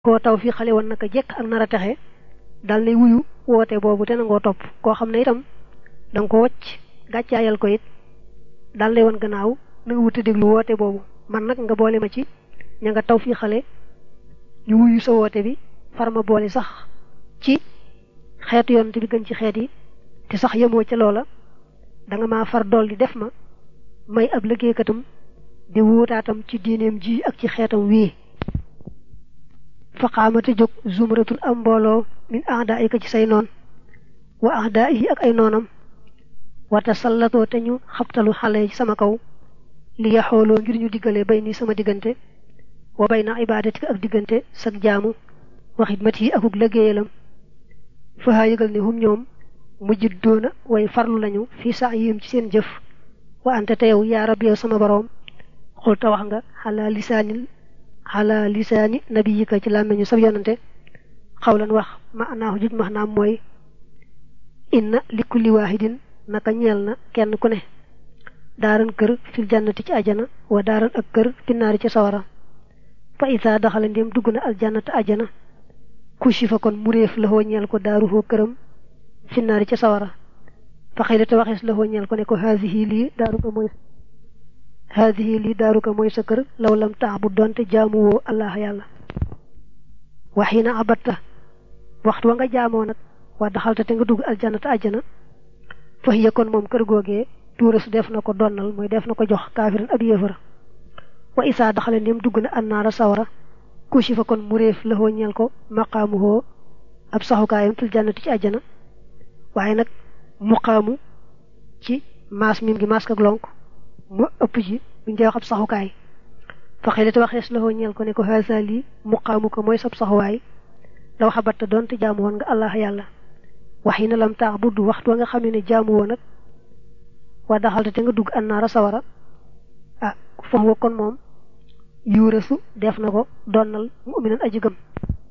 koo taw fii xale woon naka jekk ak nar a texe dal nay wuyu woote boobu te nangoo topp koo xam ne itam danga ko wacc gàccaayal ko it dal lay woon gannaaw na nga wuti déglu woote boobu man nag nga boole ma ci ña nga taw fii xale ñu wuyu sa woote bi far ma boole sax ci xeetu yonent bi gën ci xeet yi te sax yemoo ca loola danga ma far dool di def ma may ab liggéeykatam di wuutaatam ci diineem ji ak ci xeetam wii faqaamate jóg zumratun am mbooloo min ahdaa yi ko ci say noon wa ahdaa yi ak ay noonam wata sallatoo te ñu xabtalu xale ci sama kaw li yaxooloo ngir ñu diggale bay ni sama diggante wa bay na ibaadatika ak diggante sag jaamu wa xidmat yi akuk liggéeyalam fahaa yëgal ne hum ñoom mujjit doona way farlu lañu fii sax yim ci seen jëf wa ante te yow yaa rab yow sama boroom xul ta wax nga xalaa lisaanil xalaa lisaani nabiyika ci làmmeñu sab yonante xawlan wax ma anaahu juj max naam mooy inna li kulli waahidin naka ñeel na kenn ku ne daaran kër fil jannati ci ajana wa daaran ak kër finnaari ci sawara fa isaa daxala ndéem dugg na aljannata ajana kushi fa kon muréef la hoo ñeel ko daaruhoo këram finnaari ci sawara fa xëy te waxees la hoo ñeel ko ne ko haasihi lii daaru ko mooy haadihi lii daaru ko mooy sa kër law lam tax bu doonte jaamuwoo allah yàlla waxiina abatta waxtu wa nga jaamoo nag waa daxalta te nga dugg aljannata ajjana fa hiya kon moom kër googee tuurasu def na ko donnal mooy def na ko jox kaafiran ab yéefara wa isaa daxale ndéem dugg na annaara sawara kushi fa kon muréef la hoo ñeel ko maqaamu hoo ab saxukaayam fil jannati ci ajjana waaye nag muqaamu ci maas mim gi maas ak lonk mu ëpp ji buñ dee wax ab saxukaay fa xëy te waxees la hoo ñeel ko ne ko haasa lii muqaamu ko mooy sab saxuwaay law xabatta doonte jaamu woon nga allah yàlla wax yi na lam taax buddu waxtu wa nga xam ne jaamu woon nag waa daxalte te nga dugg annaara sawara ah foofu kon moom yuurasu def na ko donnal mu'minan aji gëm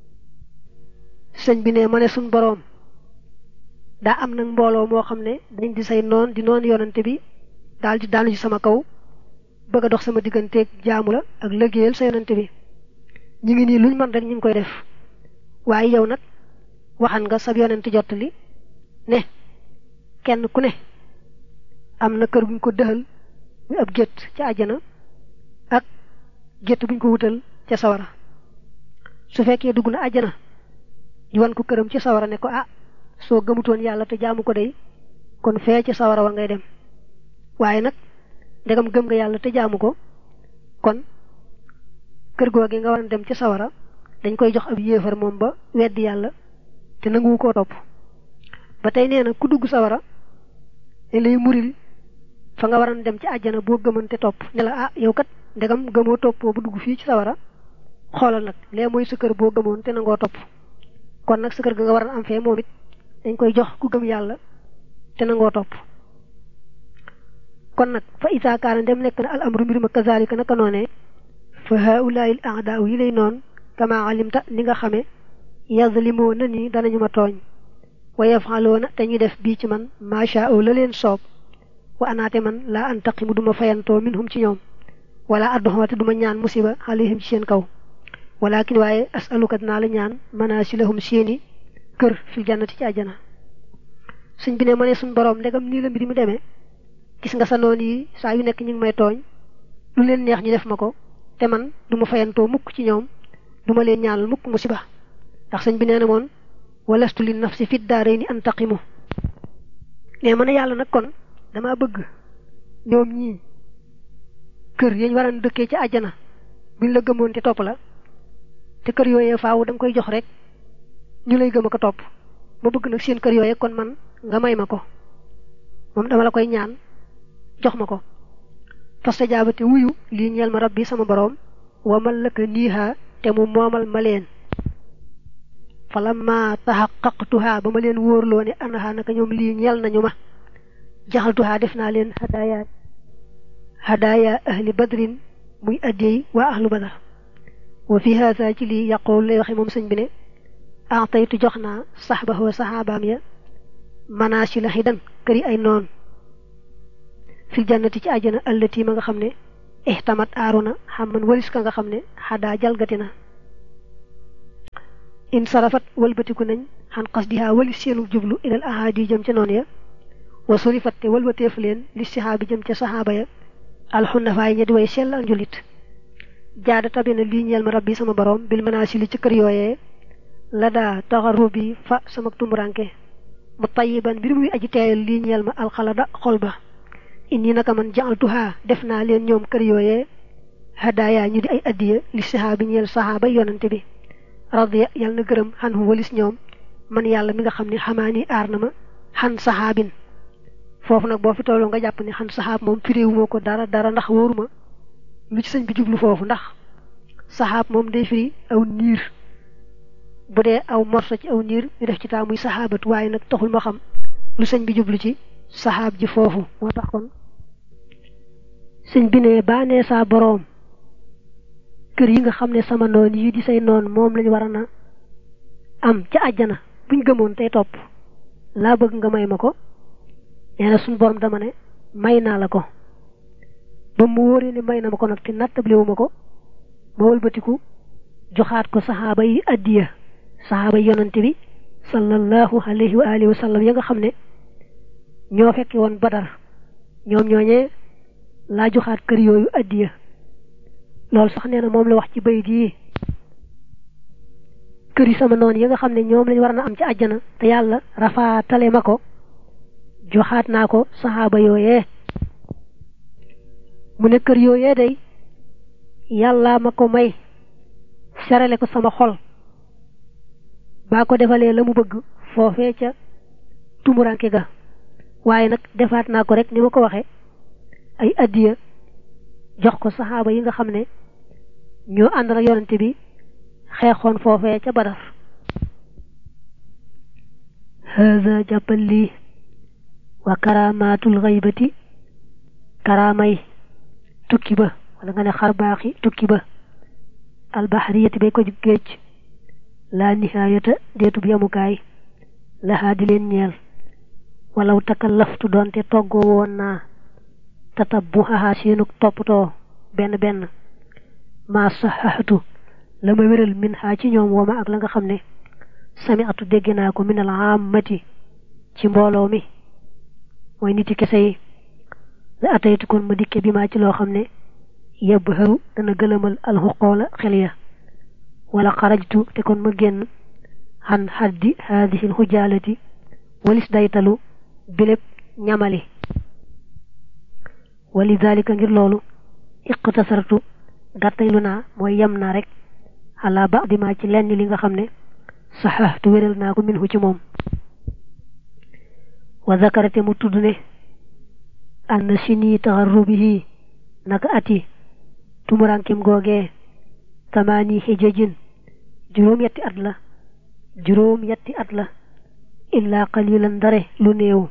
sëñ bi ne ma ne suñ boroom daa am nag mbooloo moo xam ne dañ di say noon di noon yonante bi daal di daanu ci sama kaw bëgg a dox sama digganteeg jaamu la ak liggéeyal sa yonante bi ñu ngi nii luñ mën rek ñu ngi koy def waaye yow nag waxan nga sab yonante jottali ne kenn ku ne am na kër guñ ko dëxal muy ab gétt ca àjjana ak gétt buñ ko wutal ca sawara su fekkee dugg na àjjana ñu wan ko këram ci sawara ne ko ah soo gëmutoon yàlla te jaamu ko day kon fee ci sawara wa ngay dem waaye nag ndegam gëm nga yàlla te jaamu ko kon kër googe nga war a dem ci sawara dañ koy jox ab yéefar moom ba weddi yàlla te nanguwu koo topp ba tey nee na ku dugg sawara ne lay muril fa nga war a dem ci àjjana boo gëmoon te topp ne la ah yow kat ndegam gëmoo toppoo bu dugg fii ci sawara xoolal nag lee mooy sa kër boo gëmoon te nangoo topp kon nag sa kër ga nga war a am fee moom it dañ koy jox ku gëm yàlla te nangoo topp kon nag fa isaa kaana dem nekk na al amru mbir ma kazalika naka noonee fa haulaai l aadaaw yi lay noon kama alimta ni nga xame yazlimoo na ni danañu ma tooñ wa yafaloona te ñuy def bii ci man macha allah la leen soob wa anaate man laa antaqimu duma fayantoo minhum ci ñoom wala addoxoote duma ñaan musiba alayhim ci seen kaw walakin waaye asaluka dinaa la ñaan manasilahum seeni kër fil jannati ci àjjana suñ bi ne ma ne suñ boroom ndegam nii la mbir mi demee gis nga sa noon yi saa yu nekk ñu ngi may tooñ lu leen neex ñu def ma ko te man du ma fayantoo mukk ci ñoom du ma leen ñaanal mukk musiba ndax sëñ bi nee na moon walastu li nafsi fit daarayni antaqimu ne ma ne yàlla nag kon dama bëgg ñoom ñii kër yañ war a dëkkee ci àjjana buñ la gëmoon te topp la te kër yooyee faaw da nga koy jox rek ñu lay gëm a ko topp ma bëgg nag seen kër yooyee kon man nga may ma ko moom dama la koy ñaan jox ma ko fasta jaabate wuyu lii ñeel ma rabbi sama boroom wamal laka niiha te mu moomal ma leen falamma taxaqaqtuha ba ma leen wóorloo ne anaha naka ñoom lii ñeel nañu ma jaxaltuha def naa leen hadaaya hadaaya ahli badrin muy addiyey waa ahlu badar wa fi haasa ci lii yaqool lay waxe moom sëñ bi ne ataytu jox naa saxbahu saxaabaam ya manaasi la xidan këri ay noon fil jannati ci àjjana allati ma nga xam ne ihtamat aaruna xam man walis ka nga xam ne xadaa jalgati na in sarafat walbatiku nañ xan qasdiha wali seenu jublu ilal ahadi jëm ca noonu ya wa surifat te walbateef leen li sihaabi jëm ca saxaaba ya alxunafaay ña di way sellal njulit jaada tabi na lii ñeel ma rabbi sama borom bil manaasili ci kër yooyee la daa taxarubi fa sama tumuranke mu tayiban mbir muy aji teeyal lii ñeel ma alxalada xol ba inni naka man jaaltuhaa def naa leen ñoom kër yooyee hadaaya ñu di ay addiya li sahaabi ñeel sahaaba yonante bi radiya yàlla na gërëm xan hu walis ñoom man yàlla mi nga xam ne xamaani aar na ma xan saxaabin foofu nag boo fi tolloo nga jàpp ne xan saxaab moom firiwuma ko dara dara ndax wóoruma lu ci sëñ bi jublu foofu ndax saxaab moom day firi aw niir bu dee aw morso ci aw niir ñu def ci taa muy saxaabat waaye nag taxul ma xam lu sëñ bi jublu ci saxaab ji foofu moo tax kon sëñ bi ne baa nee saa boroom kër yi nga xam ne sama noon yi di say noon moom lañ war a na am ca àjjana buñ gëmoon tey topp laa bëgg nga may ma ko nee na suñ borom dama ne may naa la ko ba mu wóoree ni may na ma ko nag te nattabliwu ma ko ma wëlbatiku joxaat ko saxaaba yi addiya saxaaba yi yonante bi sallallahu alayhi wa alihi wa sallam ya nga xam ne ñoo fekke woon badar ñoom ñooñee laa joxaat kër yooyu addiya loolu sax nee na moom la wax ci bayit yi kër yi sama noonu yi nga xam ne ñoom lañ war na am ci àjjana te yàlla rafaatale ma ko joxaat naa ko saxaaba yooyee mu ne kër yooyee day yàlla ma ko may serale ko sama xol baa ko defalee la mu bëgg foofee ca tumuranke ga waaye nag defaat naa ko rek ni ma ko waxe ay addiya jox ko saxaaba yi nga xam ne ñoo ànd na yonante bi xeexoon foofee ca badar haza jàppal lii wa karamaatul xaybati karaamay tukki ba wala nga ne xarbaaxi tukki ba albaxariyati bay ko géej laa nihaayata deetub yamukaay laxaa di leen ñeel walaw takallaftu doonte toggoo woon naa tatabbuhaha seenuk toppatoo benn benn maa saxaxatu la ma wéral min xaa ci ñoom wooma ak la nga xam ne sami atu dégg naa ko minal aamati ci mbooloo mi mooy niti kese yi la ataytu kon ma dikke bi maa ci loo xam ne yebb xëru dana gëlëmal alxuqoola xel ya wala xarajtu te kon ma génn xan xaddi haadihi lxujaalati walis daytalu biléb ñamali wali dalika ngir loolu iqtasartu gàttaylu naa mooy yem naa rek xalaa ba di maa ci lenn li nga xam ne saxaxtu wéral naa ko minhu ci moom wa zakarate mu tudd ne ann sini taxarrubihi naka ati tumurankim googee tamaani xijajin juróom yetti at la juróom yetti at la illaa qalilan dare lu néew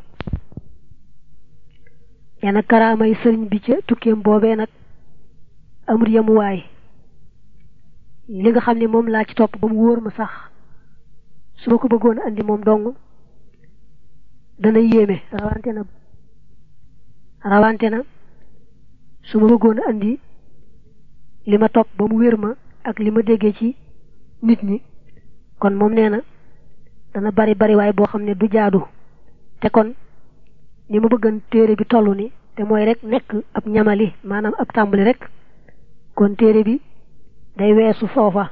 yana karaamay sëriñ bi ca tukkeem boobee nag amul yemuwaay li nga xam ne moom laa ci topp ba mu wóor ma sax su ma ko bëggoon andi moom dong dana yéeme rawante na rawante na su ma bëggoon andi li ma topp ba mu wér ma ak li ma déggee ci nit ñi kon moom nee na dana bari bari waay boo xam ne du jaadu te kon ni ma bëggan téere bi toll ni te mooy rek nekk ab ñamali maanaam ab tàmbali rek kon téere bi day weesu foofa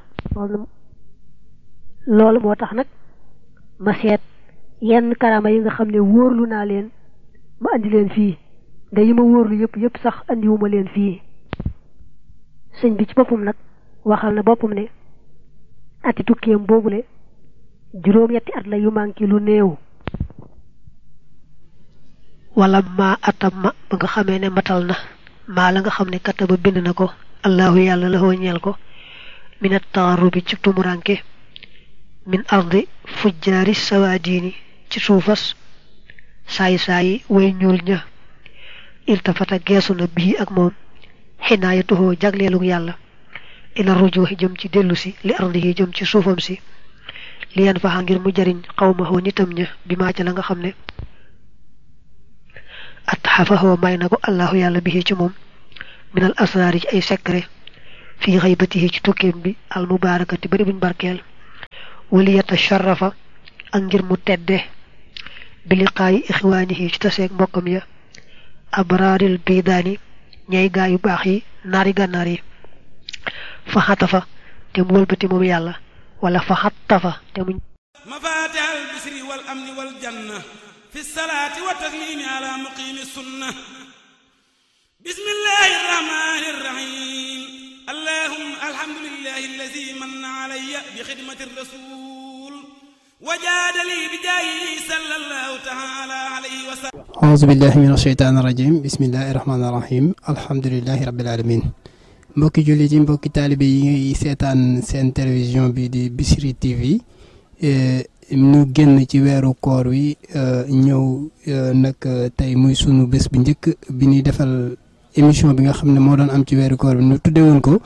loolu moo tax nag ma seet yenn karama yi nga xam ne wóorlu naa leen ma andi leen fii nda yi ma wóorlu yëpp yëpp sax andiwuma leen fii sëñ bi ci boppam nag waxal na boppam ne ati tukkeem boobule juróom yetti at la yu manqué lu néew wala ma atam ma ba nga xamee ne matal na maa la nga xam ne kataba bind na ko allahu yàlla la ñeel ko minat taarubi ci tumuranke min ardi fujjaari sawaadiini ci suufas saayi saayi way ñuul ña iltafata geesu na bii ak moom xinaayatuhoo jagleelug yàlla ila rujuuxi jëm ci dellu si li ardihi jëm ci suufam si li yan faxa ngir mu jariñ xawmahoo nitam ña bi maa ca la nga xam ne at xafahoo may na ko allahu yàlla bihi ci moom minal asraari ci ay secret fii xaybatihi ci tukkeem bi al mubaarakati bari buñ barkeel waliyata sharafa ak ngir mu tedde bi liqaayi ixwaanihi ci taseeg mbokkam ya abraaril biidaani ñay gaa yu baax yi naari gànnaar yi fa xatafa te mu wëlbati moom yàlla wala fa xattafa te mu مفاتح البشر والأمن والجنة في الصلاة والتسليم على مقيم السنة بسم الله الرحمن الرحيم اللهم الحمد لله الذي من علي بخدمة الرسول وجاد لي بجاهه صلى الله تعالى عليه وسلم أعوذ بالله من الشيطان الرجيم بسم الله الرحمن الرحيم الحمد لله رب العالمين mbokki jullit yi mbokki taalibe yi seetaan seen télévision bi di Bichri TV ñu génn ci weeru koor wi ñëw nag tey muy sunu bés bi njëkk bi ñuy defal émission bi nga xam ne moo doon am ci weeru koor bi ñu tudde woon ko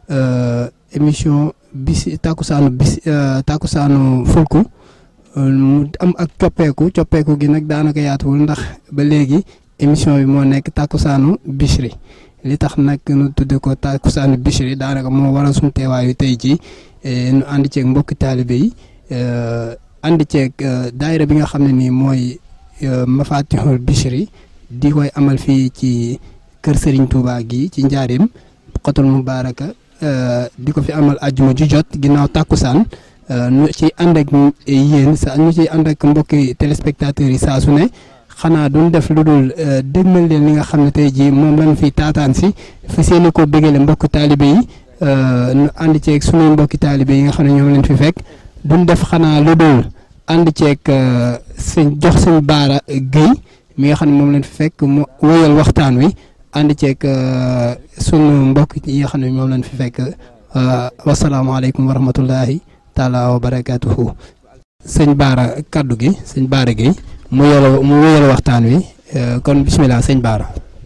émission bis tàkkusaanu bis tàkkusaanu fulku mu am ak coppeeku coppeeku gi nag daanaka yaatuwul ndax ba léegi émission bi moo nekk tàkkusaanu Bichri li tax nag nu tudde ko tàkkusaanu Bichri daanaka moo waral suñu teewaayu tey ci nu ànd ceeg mbokki taalibe yi ànd ceeg daayira bi nga xam ne nii mooy Mafatihul Bichri di koy amal fii ci kër Serigne Touba gi ci njaareem xotul mubaaraka di ko fi amal àjjuma ju jot ginnaaw tàkkusaan nu ci ànd ak yéen sa ñu ci ànd ak mbokki téléspectateurs yi saa su ne xanaa duñ def lu dul dégmal leen li nga xam ne tey jii moom lañ fi taataan si fi seeni ko bégale mbokk taalibe yi nu ànd ceeg sunuy mbokki taalibe yi nga xam ne ñoom leen fi fekk duñ def xanaa lu dul ànd ceeg sëñ jox sëñ baara Guèye mi nga xam ne moom leen fi fekk mu wéyal waxtaan wi ànd ceeg sunu mbokk yi nga xam ne moom leen fi fekk wasalaamaaleykum wa rahmatullahi taala wa barakaatuhu sëñ baara kaddu gi sëñ baara Guèye mu yolo mu wéyal waxtaan wi kon bisimilah sëñ baara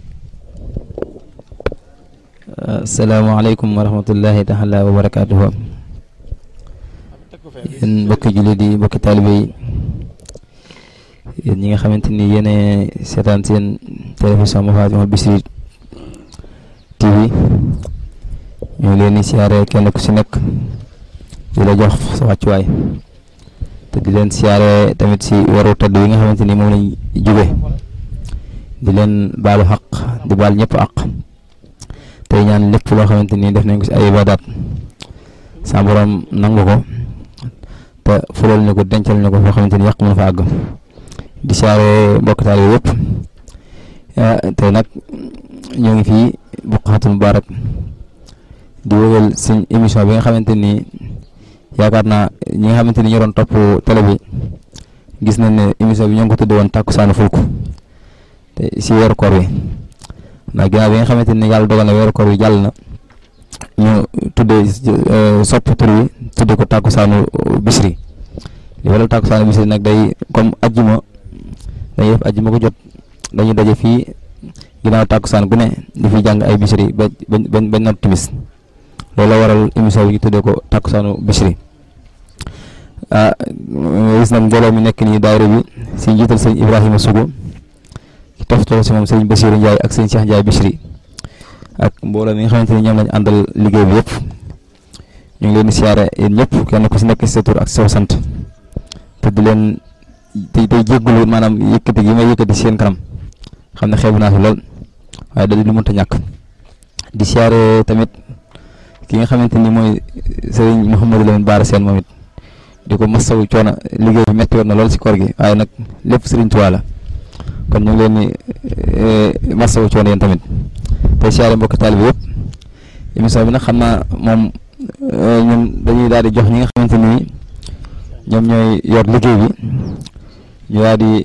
asalaamaaleykum wa rahmatullahi taala wa barakaatuhu yéen mbokki jullit yi mbokki taalibe yi yéen ñi nga xamante ni yéen seetaan seen télévision Mafatihul Bichri TV ñu ngi leen di siyaare kenn ku si nekk di la jox sa wàccuwaay te di leen siyaare tamit si waru tëdd yi nga xamante ni moom lañ jóge di leen baalu xaq di baal ñëpp àq tey ñaan lépp loo xamante ni def nañ ko si ay ibadaat sa borom nangu ko te fulal ñu ko dencal ñu ko foo xamante ni yàq mën fa àgg di siyaare mbokk taal yi yëpp te nag ñoo ngi fii Buqatul Mubarak di wéyal suñ émission bi nga xamante ni yaakaar naa ñi nga xamante ni ñoo doon topp télé bi gis nañ ne émission bi ñoo ngi ko tudde woon tàkkusaanu fulku te si weeru koor wi ndax ginnaaw bi nga xamante ni yàlla dogal na weeru koor wi jàll na ñu tuddee sopp tur wi tudde ko tàkkusaanu Bichri li waral tàkkusaanu Bichri nag day comme ajjuma dañuy def ajjuma ko jot dañuy daje fii ginnaaw tàkkusaan gu ne di fi jàng ay Bichri ba ba ba not timis loolu la waral émission bi ñu tuddee ko tàkkusaanu Bichri ah gis nag mbooloo mi nekk nii daayira bi si njiital sëñ Ibrahima Sugu ki toftoo si moom sëñ Basiru Ndiaye ak sëñ Cheikh Ndiaye Bichri ak mbooloo mi nga xamante ni ñoom lañ àndal liggéey bi yëpp ñu ngi leen di siyaare yéen ñëpp kenn ku si nekk si sa tur ak sa sant te di leen tey tey jéggulu maanaam yëkkati gi may yëkkati seen kanam xam ne xeebu naa si lool waaye da di lu mënta ñàkk di siyaare tamit ki nga xamante ni mooy sëriñ Mouhamadou Lamine Baara Seen moom it di ko masawu coono liggéey bi metti woon na lool si koor gi waaye nag lépp sëriñ Tuubaa la kon ñu ngi leen di masawu coono yéen tamit te siyaare mbokki taalibe yëpp émission bi nag xam naa moom ñun dañuy daal di jox ñi nga xamante ni ñoom ñooy yor liggéey bi ñu daal di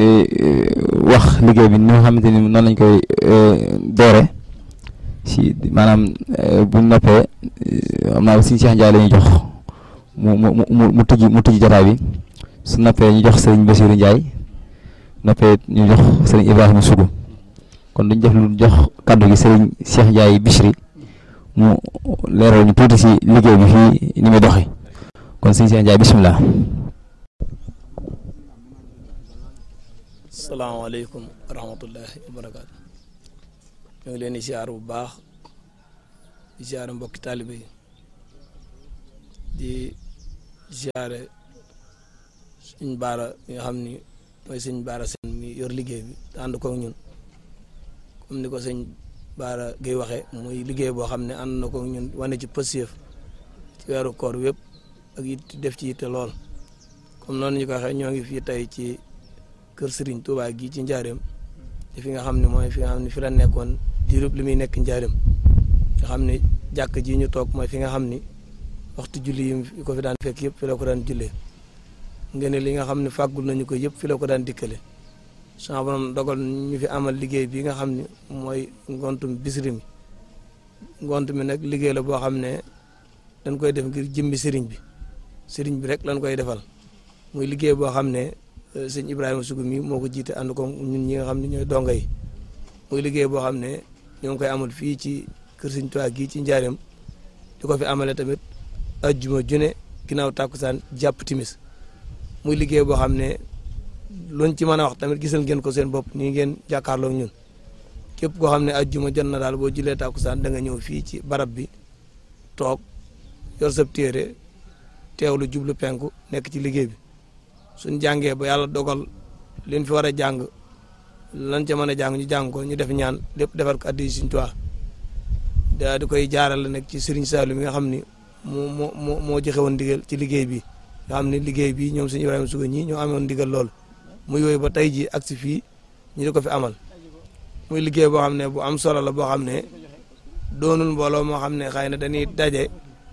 wax liggéey bi ni nga xamante ni noonu lañ koy doore si maanaam buñ noppee am naa si Cheikh Ndiaye la ñuy jox mu mu mu mu tijji mu tijji jotaay bi su noppee ñu jox sëriñ Bassirou Ndiaye noppee ñu jox sëriñ Ibrahima Sougou kon duñ def lu jox kàddu gi sëriñ Cheikh Ndiaye Bichri mu leeral ñu tuuti si liggéey bi fii ni muy doxee kon sëriñ Cheikh Ndiaye bisimilah. salaamaaleykum wa rahmatullahi wa barakaatu ñu ngi leen di siyaar bu baax di siyaar mbokki taalibe yi di ziare suñ baara mi nga xam ni mooy sëñ baara seen mi yor liggéey bi te ànd koog ñun comme ni ko sëñ baara gay waxee muy liggéey boo xam ne ànd na koog ñun wane ci pësiyëf ci weeru koor wépp ak it def ci yitte lool comme noonu ñu ko waxee ñoo ngi fii tey ci kër Serigne Touba gii ci njaareem te fi nga xam ne mooy fi nga xam ne fi la nekkoon diirub li muy nekk njaareem nga xam ne jàkk ji ñu toog mooy fi nga xam ni waxtu julli yi ko fi daan fekk yëpp fi la ko daan jullee ngeen li nga xam ne fàggul nañu ko yëpp fi la ko daan dikkale sama borom dogal ñu fi amal liggéey bi nga xam ne mooy ngontum bisiri mi ngont mi nag liggéey la boo xam ne dañ koy def ngir jëmmi sëriñ bi sëriñ bi rek lañ koy defal muy liggéey boo xam ne sëñ Ibrahima Sougou mi moo ko jiite ànd ko ñun ñi nga xam ne ñooy donga yi muy liggéey boo xam ne ñoo ngi koy amal fii ci kër sëñ Tuubaa gii ci njaareem di ko fi amale tamit ajjuma june ginnaaw tàkkusaan jàpp timis muy liggéey boo xam ne luñ ci mën a wax tamit gisal ngeen ko seen bopp nii ngeen jàkkaarloo ñun képp koo xam ne ajjuma jot na daal boo julee tàkkusaan da nga ñëw fii ci barab bi toog yor sab téere teewlu jublu penku nekk ci liggéey bi suñ jàngee ba yàlla dogal liñ fi war a jàng lan ca mën a jàng ñu jàng ko ñu def ñaan lépp defar ko addi Sëriñ Tuubaa daa di koy jaarale nag ci Sëriñ Saalu mi nga xam ni moo moo moo moo joxe woon ndigal ci liggéey bi nga xam ne liggéey bi ñoom Sëriñ Ibrahima Sougou ñii ñoo amoon ndigal lool mu yooyu ba tey ji ak si fii ñu di ko fi amal muy liggéey boo xam ne bu am solo la boo xam ne doonul mbooloo moo xam ne xëy na dañuy daje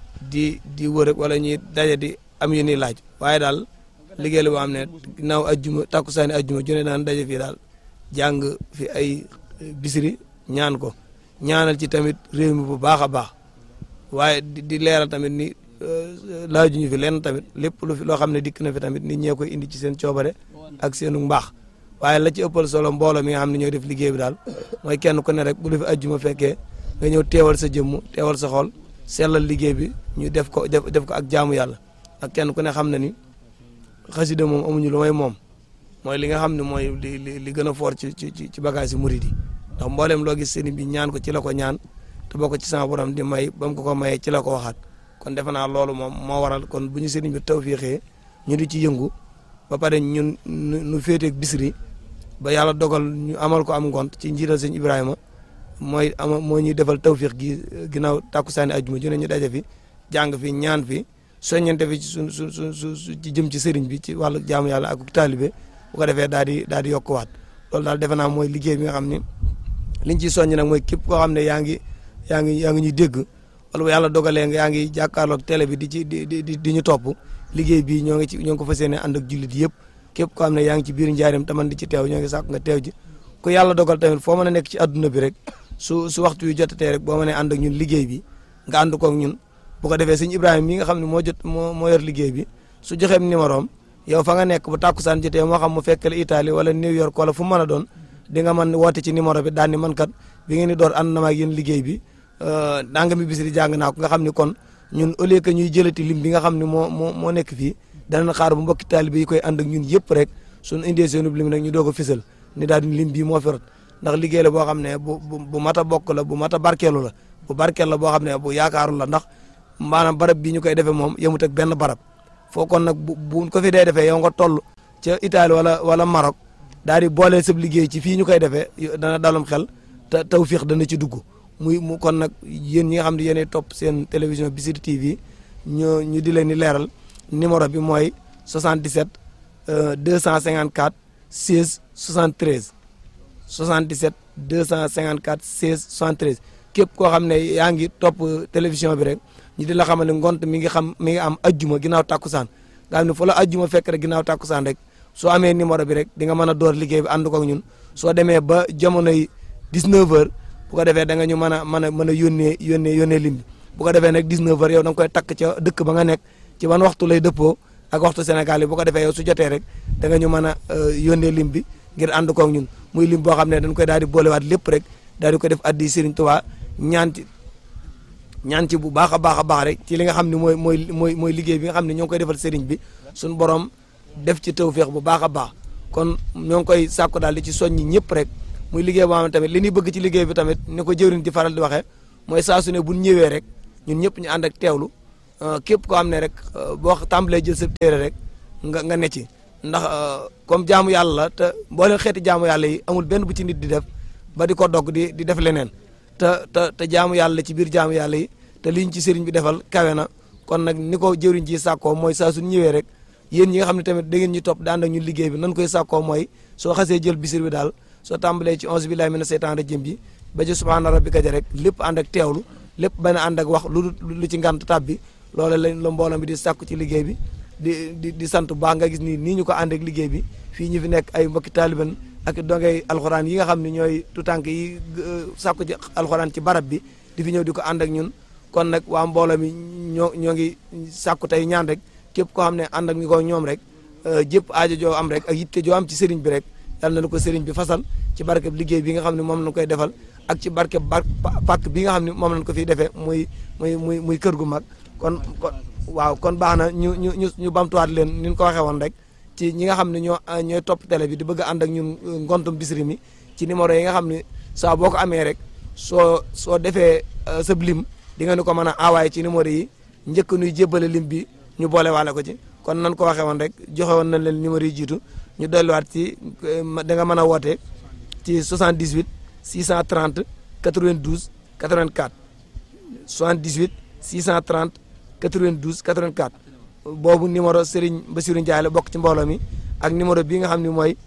di di wër wala ñuy daje di am yu ñuy laaj waaye daal liggéey la boo xam ne ginnaaw ajjuma takkusaani ajjuma jone daan daje fii daal jàng fi ay bisiri ñaan ko ñaanal ci tamit réew mi bu baax a baax waaye di di leeral tamit ni laajuñu fi lenn tamit lépp lu fi loo xam ne dikk na fi tamit nit ñee koy indi ci seen coobare ak seenu mbaax waaye la ci ëppal solo mbooloo mi nga xam ne ñooy def liggéey bi daal mooy kenn ku ne rek bu lu fi ajjuma fekkee nga ñëw teewal sa jëmm teewal sa xol sellal liggéey bi ñu def ko def def ko ak jaamu yàlla ak kenn ku ne xam na ni xasida moom amuñu lu may moom mooy li nga xam ne mooy li li li gën a fort ci ci ci bagage yi murid yi ndax mbooleem loo gis sëriñ bi ñaan ko ci la ko ñaan te boo ko ci sama borom di may ba mu ko ko mayee ci la ko waxaat kon defe naa loolu moom moo waral kon bu ñu sëriñ bi tawfiixee ñu di ci yëngu ba pare ñun nu féeteeg bisri ba yàlla dogal ñu amal ko am ngont ci njiital sëñ Ibrahima mooy ama moo ñuy defal tawfiix gi ginnaaw tàkkusaani ajjuma ju ne ñu daje fi jàng fi ñaan fi soññante fi ci su su su su ci jëm ci sëriñ bi ci wàllu jaamu yàlla ak taalibe bu ko defee daal di daal di yokkuwaat loolu daal defe naa mooy liggéey bi nga xam ne liñ ciy soññ nag mooy képp koo xam ne yaa ngi yaa ngi yaa ngi ñuy dégg wala bu yàlla dogalee nga yaa ngi jàkkaarloog télé bi di ci di di di ñu topp liggéey bi ñoo ngi ci ñoo ngi ko fas yéene ànd ak jullit yëpp képp koo xam ne yaa ngi ci biir njaarim taman di ci teew ñoo ngi sàkk nga teew ji ku yàlla dogal tamit foo mën a nekk ci adduna bi rek su su waxtu yu jotatee rek boo mënee ànd ak ñun liggéey bi nga ànd koog ñun bu ko defee sëñ Ibrahima mi nga xam ne moo jot moo moo yor liggéey bi su joxeem numéro am yow fa nga nekk bu tàkkusaan jotee moo xam mu fekkale Italie wala New York wala fu mu mën a doon di nga mën woote ci numéro bi daan ni man kat bi ngeen di door ànd na ma ak yéen liggéey bi danga mi bis di jàng naa ko nga xam ni kon ñun au lieu que ñuy jëlati lim bi nga xam ne moo moo moo nekk fii danañ xaar bu mbokki taalibe yi koy ànd ak ñun yëpp rek suñu indee seenub lim nag ñu doog a fisal ni daal di lim bii moo fi rot ndax liggéey la boo xam ne bu bu bu mat a bokk la bu mat a barkeelu la bu barkeel la boo xam ne bu yaakaaru la ndax maanaam barab bi ñu koy defee moom yemut ak benn barab foo kon nag bu bu ko fi dee defee yow nga toll ca Italie wala wala Maroc daal di boole sab liggéey ci fii ñu koy defee dana dalum xel te tawfiix dana ci dugg muy mu kon nag yéen ñi nga xam ne yéenay topp seen télévision Bichri TV ñu ñu di leen di leeral numéro bi mooy 77 254 16 73 77 254 16 73 képp koo xam ne yaa ngi topp télévision bi rek ñu di la xamal ne ngont mi ngi xam mi ngi am ajjuma ginnaaw tàkkusaan nga xam ne fu la ajjuma fekk rek ginnaaw tàkkusaan rek soo amee numéro bi rek di nga mën a door liggéey bi ànd ko ak ñun soo demee ba jamonoy 19 heures bu ko defee da nga ñu mën a mën a mën a yónnee yónnee yónnee lim bi bu ko defee nag 19 heures yow da nga koy takk ca dëkk ba nga nekk ci ban waxtu lay dëppoo ak waxtu Sénégal yi bu ko defee yow su jotee rek da nga ñu mën a yónnee lim bi ngir ànd ko ak ñun muy lim boo xam ne dañ koy daal di boolewaat lépp rek daal di ko def addi Serigne Touba ñaan ci ñaan ci bu baax a baax a baax rek ci li nga xam ne mooy mooy mooy mooy liggéey bi nga xam ne ñoo ngi koy defal Serigne bi suñu borom def ci tawféex bu baax a baax kon ñoo ngi koy sàkku daal di ci soññi ñëpp rek muy liggéey boo xam ne tamit li ñuy bëgg ci liggéey bi tamit ni ko jëwriñ di faral di waxee mooy saa su ne bu ñu ñëwee rek ñun ñëpp ñu ànd ak teewlu képp koo xam ne rek boo tàmbalee jël sa téere rek nga nga ne ci ndax comme jaamu yàlla la te mboolem xeeti jaamu yàlla yi amul benn bu ci nit di def ba di ko dogg di di def leneen te te te jaamu yàlla ci biir jaamu yàlla yi te liñ ci sëriñ bi defal kawe na kon nag ni ko jëriñ ji sàkkoo mooy saa suñ ñëwee rek yéen ñi nga xam ne tamit da ngeen ñu topp daan ak ñu liggéey bi nan koy sàkkoo mooy soo xasee jël bisir bi daal soo tàmbalee ci onze billahi mina seytaan rajim bi ba ci subhaana rabbika ja rek lépp ànd ak teewlu lépp bañ a ànd ak wax lu lu ci ngant tab bi loolu lañ la mbooloo bi di sàkku ci liggéey bi di di di sant baax nga gis ni nii ñu ko ànd ak liggéey bi fii ñu fi nekk ay mbokki taaliban ak dongay alxuraan yi nga xam ne ñooy tutànk yi sàkku ci alxuraan ci barab bi di fi ñëw di ko ànd ak ñun kon nag waa mbooloo mi ñoo ñoo ngi sàkku tey ñaan rek képp koo xam ne ànd ak ñu ko ñoom rek jëpp aajo joo am rek ak yitte joo am ci sëriñ bi rek yàlla na ko sëriñ bi fasal ci barkeb liggéey bi nga xam ne moom lañ koy defal ak ci barkeb bar pàkk bi nga xam ne moom lañ ko fiy defee muy muy muy muy kër gu mag kon kon waaw kon baax na ñu ñu ñu ñu bamtuwaat leen ni ñu ko waxee woon rek ci ñi nga xam ne ñoo ñooy topp télé bi di bëgg a ànd ak ñun ngontum Bichri mi ci numéro yi nga xam ne saa boo ko amee rek soo soo defee sa lim di nga ni ko mën a envoyé ci numéro yi njëkk nuy jébbale lim bi ñu boole waale ko ci kon nan ko waxee woon rek joxe woon nañ leen numéro yi jiitu ñu dolliwaat ci da nga mën a woote ci 78 630 92 84 78 630 92 84 boobu numéro Serigne Bassirou Ndiaye la bokk ci mbooloo mi ak numéro bii nga xam ne mooy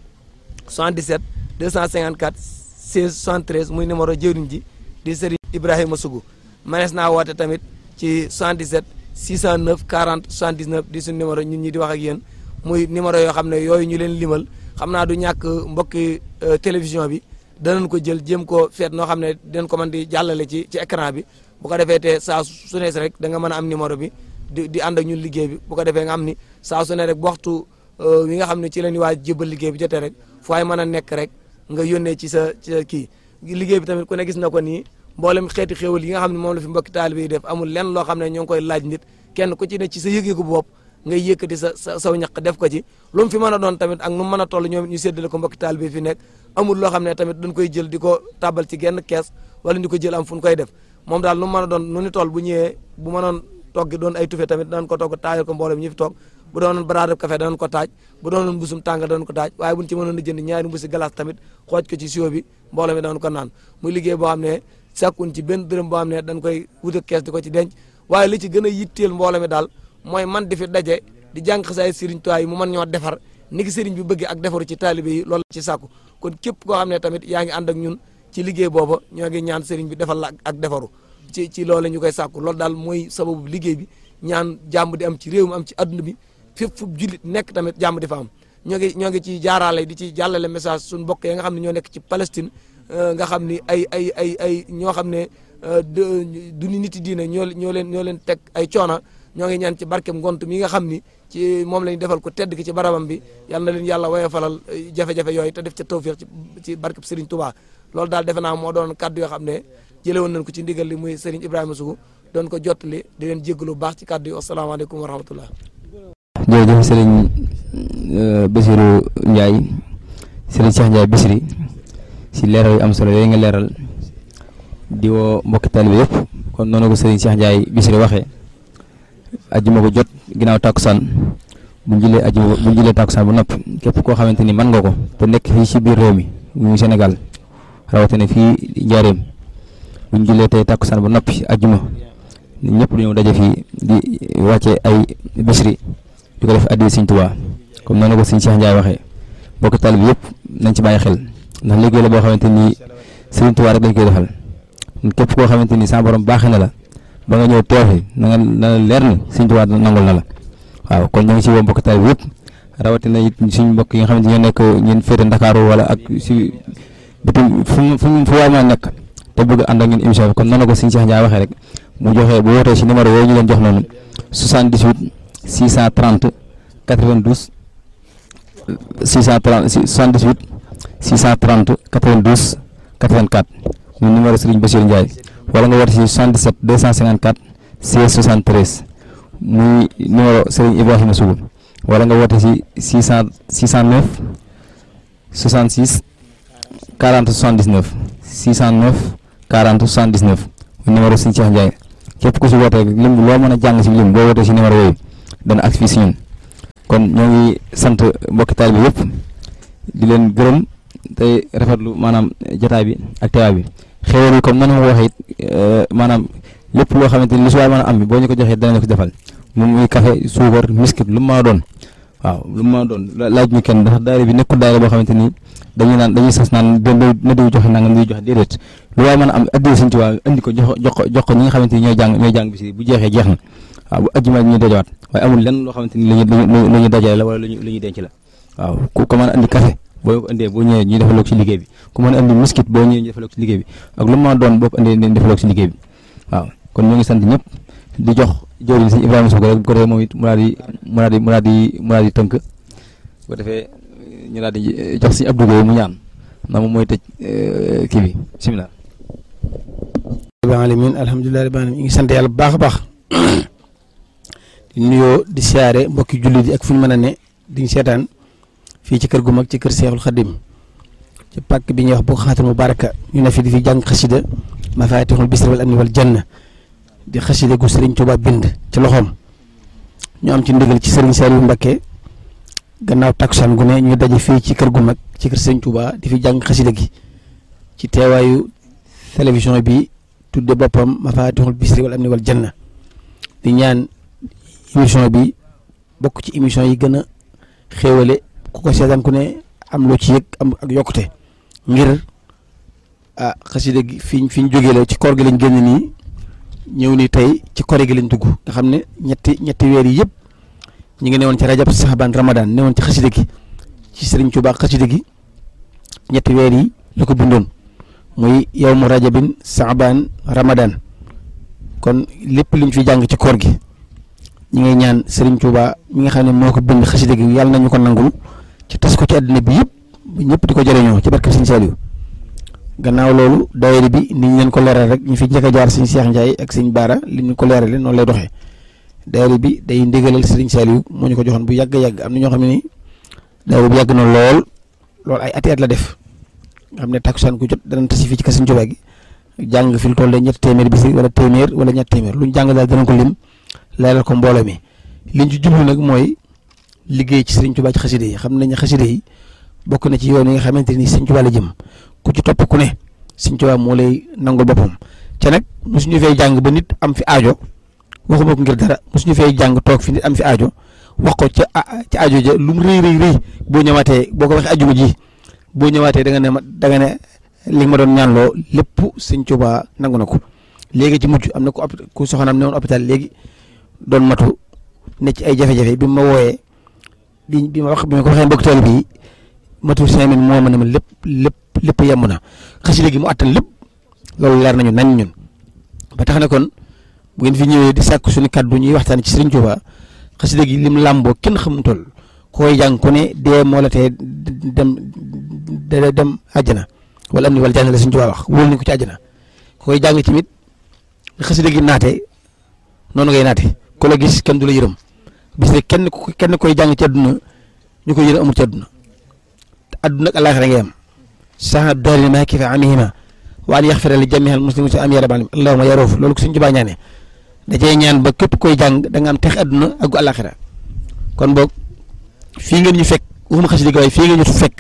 77 254 16 73 muy numéro jëwriñ ji di Serigne Ibrahima Sougou manees naa woote tamit ci 77 609 40 79 di suñu numéro ñun ñi di wax ak yéen muy numéro yoo xam ne yooyu ñu leen limal xam naa du ñàkk mbokki télévision bi danañ ko jël jéem ko feet noo xam ne dinañ ko mën di jàllale ci ci écran bi bu ko defee te saa su ne rek da nga mën a am numéro bi di di ànd ak ñun liggéey bi bu ko defee nga am ni saa su ne rek bu waxtu wi nga xam ne ci la ñuy waaj jébal liggéey bi jotee rek fu ay mën a nekk rek nga yónnee ci sa ci sa kii liggéey bi tamit ku ne gis na ko nii mboolem xeeti xéewal yi nga xam ne moom la fi mbokki taalibe yi def amul lenn loo xam ne ñoo ngi koy laaj nit kenn ku ci ne ci sa yëg-yëgu bopp ngay yëkkati sa sa saw ñaq def ko ci lu mu fi mën a doon tamit ak nu mu mën a toll ñoom ñu séddale ko mbokki taalibe fi nekk amul loo xam ne tamit dañ koy jël di ko tàbbal ci genn kees wala di ko jël am fu ñu koy def moom daal nu mu mën a doon nu ni toll bu ñëwee bu mënoon togg doon ay tufe tamit danañ ko togg taajal ko mboolem ñi fi toog bu doonoon baraadab café danañ ko taaj bu doonoon mbusum tànga danañ ko taaj waaye buñ ci mënoon a jënd ñaari mbusi glace tamit xooj ko ci sio bi mbooloo mi danañ ko naan muy liggéey boo xam ne sàkkun ci benn dërëm boo xam ne dañ koy wut ak kees di ko ci denc waaye li ci gën a yitteel mbooloo mi daal mooy man di fi daje di jàng xasaay sëriñ Tuubaa yi mu mën ñoo defar ni ki sëriñ bi bëgg ak defaru ci taalibe yi loolu ci sàkku kon képp koo xam ne tamit yaa ngi ànd ak ñun ci liggéey booba ñoo ngi ñaan sëriñ bi defal la ak defaru ci ci loolu ñu koy sàkku loolu daal mooy sababu liggéey bi ñaan jàmm di am ci réew mi am ci adduna bi fépp fu jullit nekk tamit jàmm di fa am ñoo ngi ñoo ngi ci jaaraale di ci jàllale message suñu mbokk yi nga xam ne ñoo nekk ci Palestine nga xam ni ay ay ay ay ñoo xam ne du ni nit diine ñoo ñoo leen ñoo leen teg ay coona ñoo ngi ñaan ci barkem ngont mi nga xam ni ci moom lañu defal ko tedd ki ci barabam bi yal na leen yàlla woye falal jafe-jafe yooyu te def ca tawfiq ci ci barkeb Serigne Touba loolu daal defe naa moo doon kaddu yoo xam ne jële woon nañ ko ci ndigal li muy Serigne Ibrahima Sougou doon ko jottali di leen jéggalu baax ci kaddu yi asalaamaaleykum wa rahmatullah jërëjëf Serigne Bassirou Ndiaye Serigne Cheikh Ndiaye Bichri si leeral yu am solo yooyu nga leeral di woo mbokki taalibe yëpp kon noonu ko Serigne Cheikh Ndiaye Bichri waxee ajjuma ko jot ginnaaw tàkkusaan bu ñu jëlee ajjuma bu ñu jëlee tàkkusaan bu noppi képp koo xamante ni mën nga ko te nekk fii ci biir réew mi muy Sénégal rawatina fii Njaareem bu ñu jëlee tey tàkkusaan bu noppi ajjuma ñëpp dañoo daje fii di wàcce ay Bichri di ko def addi Sëriñ Tuubaa comme noonu ko Sëriñ Cheikh Ndiaye waxee mbokki taalibe yëpp nañ ci bàyyi xel ndax liggéey la boo xamante ni Sëriñ Tuubaa rek lañ koy defal képp koo xamante ni sa borom baaxee na la ba nga ñëw teew fi na nga na la leer ni Sëriñ Tuubaa nangul na la waaw kon ñu ngi si woo mbokki taalibe yëpp rawatina it suñu mbokk yi nga xamante ñoo nekk ñeen féete Ndakaaru wala ak si bitim fu fu fu waay ma nekk te bëgg ànd ak ñun émission bi kon noonu ko Sëriñ Cheikh Ndiaye waxee rek mu joxee bu wootee si numéro yooyu ñu leen jox noonu 78 630 92 630 78 630 92 84 muy numéro Serigne Bassirou Ndiaye wala nga woote si 77 254 16 73 muy numéro Serigne Ibrahima Sougou wala nga woote si 600 609 66 40 79 609 40 79 muy numéro Serigne Cheikh Ndiaye képp ku si woote rek lim loo mën a jàng si lim boo wootee si numéro yooyu dana ak fii si ñun kon ñoo ngi sant mbokki taalibe bi yëpp di leen gërëm tey rafetlu maanaam jotaay bi ak teewaay bi xéwal yi comme nan ma ko waxee it maanaam lépp loo xamante ni lu si waay mën a am bi boo ñu ko joxee danañ ko defal moom muy café suukar miskit lu mu mën a doon waaw lu mu mën a doon laaj ñu kenn ndax daayira bi nekkul daayira boo xamante ni dañuy naan dañuy sas naan na diw joxe nangam diw joxe déedéet lu waay mën a am addiya Sëñ Tuubaa indi ko jox jox ko jox ko ñi nga xamante ni ñooy jàng ñooy jàng bi si bu jeexee jeex na waaw bu ajjuma ñu dajawaat waaye amul lenn loo xamante ni lu ñu lu ñu dajale la wala lu ñu lu ñuy denc la waaw ku ko mën a andi café boo ko indee boo ñëwee ñu defaloo ko ci liggéey bi ku mën a andi miskit boo ñëwee ñu defaloo ko ci liggéey bi ak lu mu mën a doon boo ko indee ñu defaloo ko ci liggéey bi waaw kon ñu ngi sant ñëpp di jox jëwriñ Sëñ Ibrahima Sow rek bu ko defee moom it mu daal di mu daal di mu daal di mu daal di tënk bu ko defee ñu daal di jox Sëñ Abdou Gueye mu ñaan ndax moom mooy tëj kii bi bisimilah. rabbil alamin alhamdulilah rabbil alamin ñu ngi sant yàlla bu baax a baax di nuyoo di siyaare mbokki jullit yi ak fu ñu mën a ne di seetaan fii ci kër gu mag ci kër Seexul Xadim ci pàkk bi ñuy wax bu xaatal mubaraka ñu ne fi di fi jàng xasida mafatihul bisri wal amni wal janna di xasida gu Serigne Touba bind ci loxoom ñu am ci ndigal ci Serigne Saliou Mbacké gannaaw takkusaan gu ne ñu daje fii ci kër gu mag ci kër Serigne Touba di fi jàng xasida gi ci teewaayu télévision bi tudde boppam mafatihul bisri wal amni wal janna di ñaan émission bi bokk ci émission yi gën a xéewale ku ko seetaan ku ne am loo ci yëg am ak yokkute ngir ah xasida gi fi fi ñu jógee la ci koor gi lañ génn nii ñëw ni tey ci kori gi lañ dugg nga xam ne ñetti ñetti weer yi yëpp ñu ngi newoon ci rajab saxaban ramadan newoon ci xasida gi ci sëriñ Tuubaa xasida gi ñetti weer yi la ko bindoon muy yow mu rajabin saxaban ramadan kon lépp luñ fi jàng ci koor gi ñi ngay ñaan sëriñ Tuubaa mi nga xam ne moo ko bind xasida gi yàlla nañu ko nangul ci tas ko ci àddina bi yëpp ñëpp di ko jëriñoo ci barke Sëriñ Saliou gannaaw loolu daayira bi ni ñu leen ko leeral rek ñu fi njëkk a jaar sëñ Cheikh Ndiaye ak sëñ Baara li ñu ko leerale noonu lay doxee daayira bi day ndigalal Sëriñ Saliou moo ñu ko joxoon bu yàgg yàgg am na ñoo xam ne ni daayira bi yàgg na lool lool ay ati at la def nga xam ne takkusaan ku jot danañ tasi fii ci kër Sëriñ Tuubaa gi jàng fi lu toll ñetti téeméer bis wala téeméer wala ñetti téeméer lu ñu jàng daal danañ ko lim leeral ko mbooloo mi liñ ci jublu nag mooy liggéey ci Sëriñ Tuubaa ci xaside yi xam nañ xaside yi bokk na ci yoon yi nga xamante ni Sëriñ Tuubaa la jëm ku ci topp ku ne Sëriñ Tuubaa moo lay nangul boppam ca nag mosuñu fay jàng ba nit am fi aajo waxuma ko ngir dara mosuñu fay jàng toog fi nit am fi aajo wax ko ca ca aajo ja lu mu rëy rëy rëy boo ñëwaatee boo ko waxee ajuma ji boo ñëwaatee da nga ne ma da nga ne li nga ma doon ñaanloo lépp Sëriñ Tuubaa nangu na ko léegi ci mujj am na ku ku soxnaam ne woon hôpital léegi doon matu ne ci ay jafe-jafe bi ma wooyee bi bi ma wax bi ma ko waxee mbokk tool bi matul cinq mille moo ma ne ma lépp lépp lépp yemb na xasida gi mu attan lépp loolu leer nañu nañ ñun ba tax na kon bu ngeen fi ñëwee di sàkk suñu kaddu ñuy waxtaan ci Sëriñ Tuubaa xasida gi lim làmboo kenn xamul toll koy jàng ku ne dee moo la tee dem dem àjjana wala am ni wala jàng la Sëriñ Tuubaa wax wóolu nañ ko ci àjjana koy jàng tamit xasida gi naate noonu ngay naate ku la gis kenn du la yërëm bis ne kenn kenn koy jàng ci àdduna ñu koy yërëm amul ci àdduna àdduna ak àllaaxira ngay am sax daari ma kifa amihima wa an yaxfira li jamiil muslimin si am ya rabbal alamin allahumma ya roof loolu ko suñ jubaa ñaane da cee ñaan ba képp koy jàng da nga am tex àdduna ak gu àllaaxira kon boog fii ngeen ñu fekk waxuma xasida gi waaye fii ngeen ñu fekk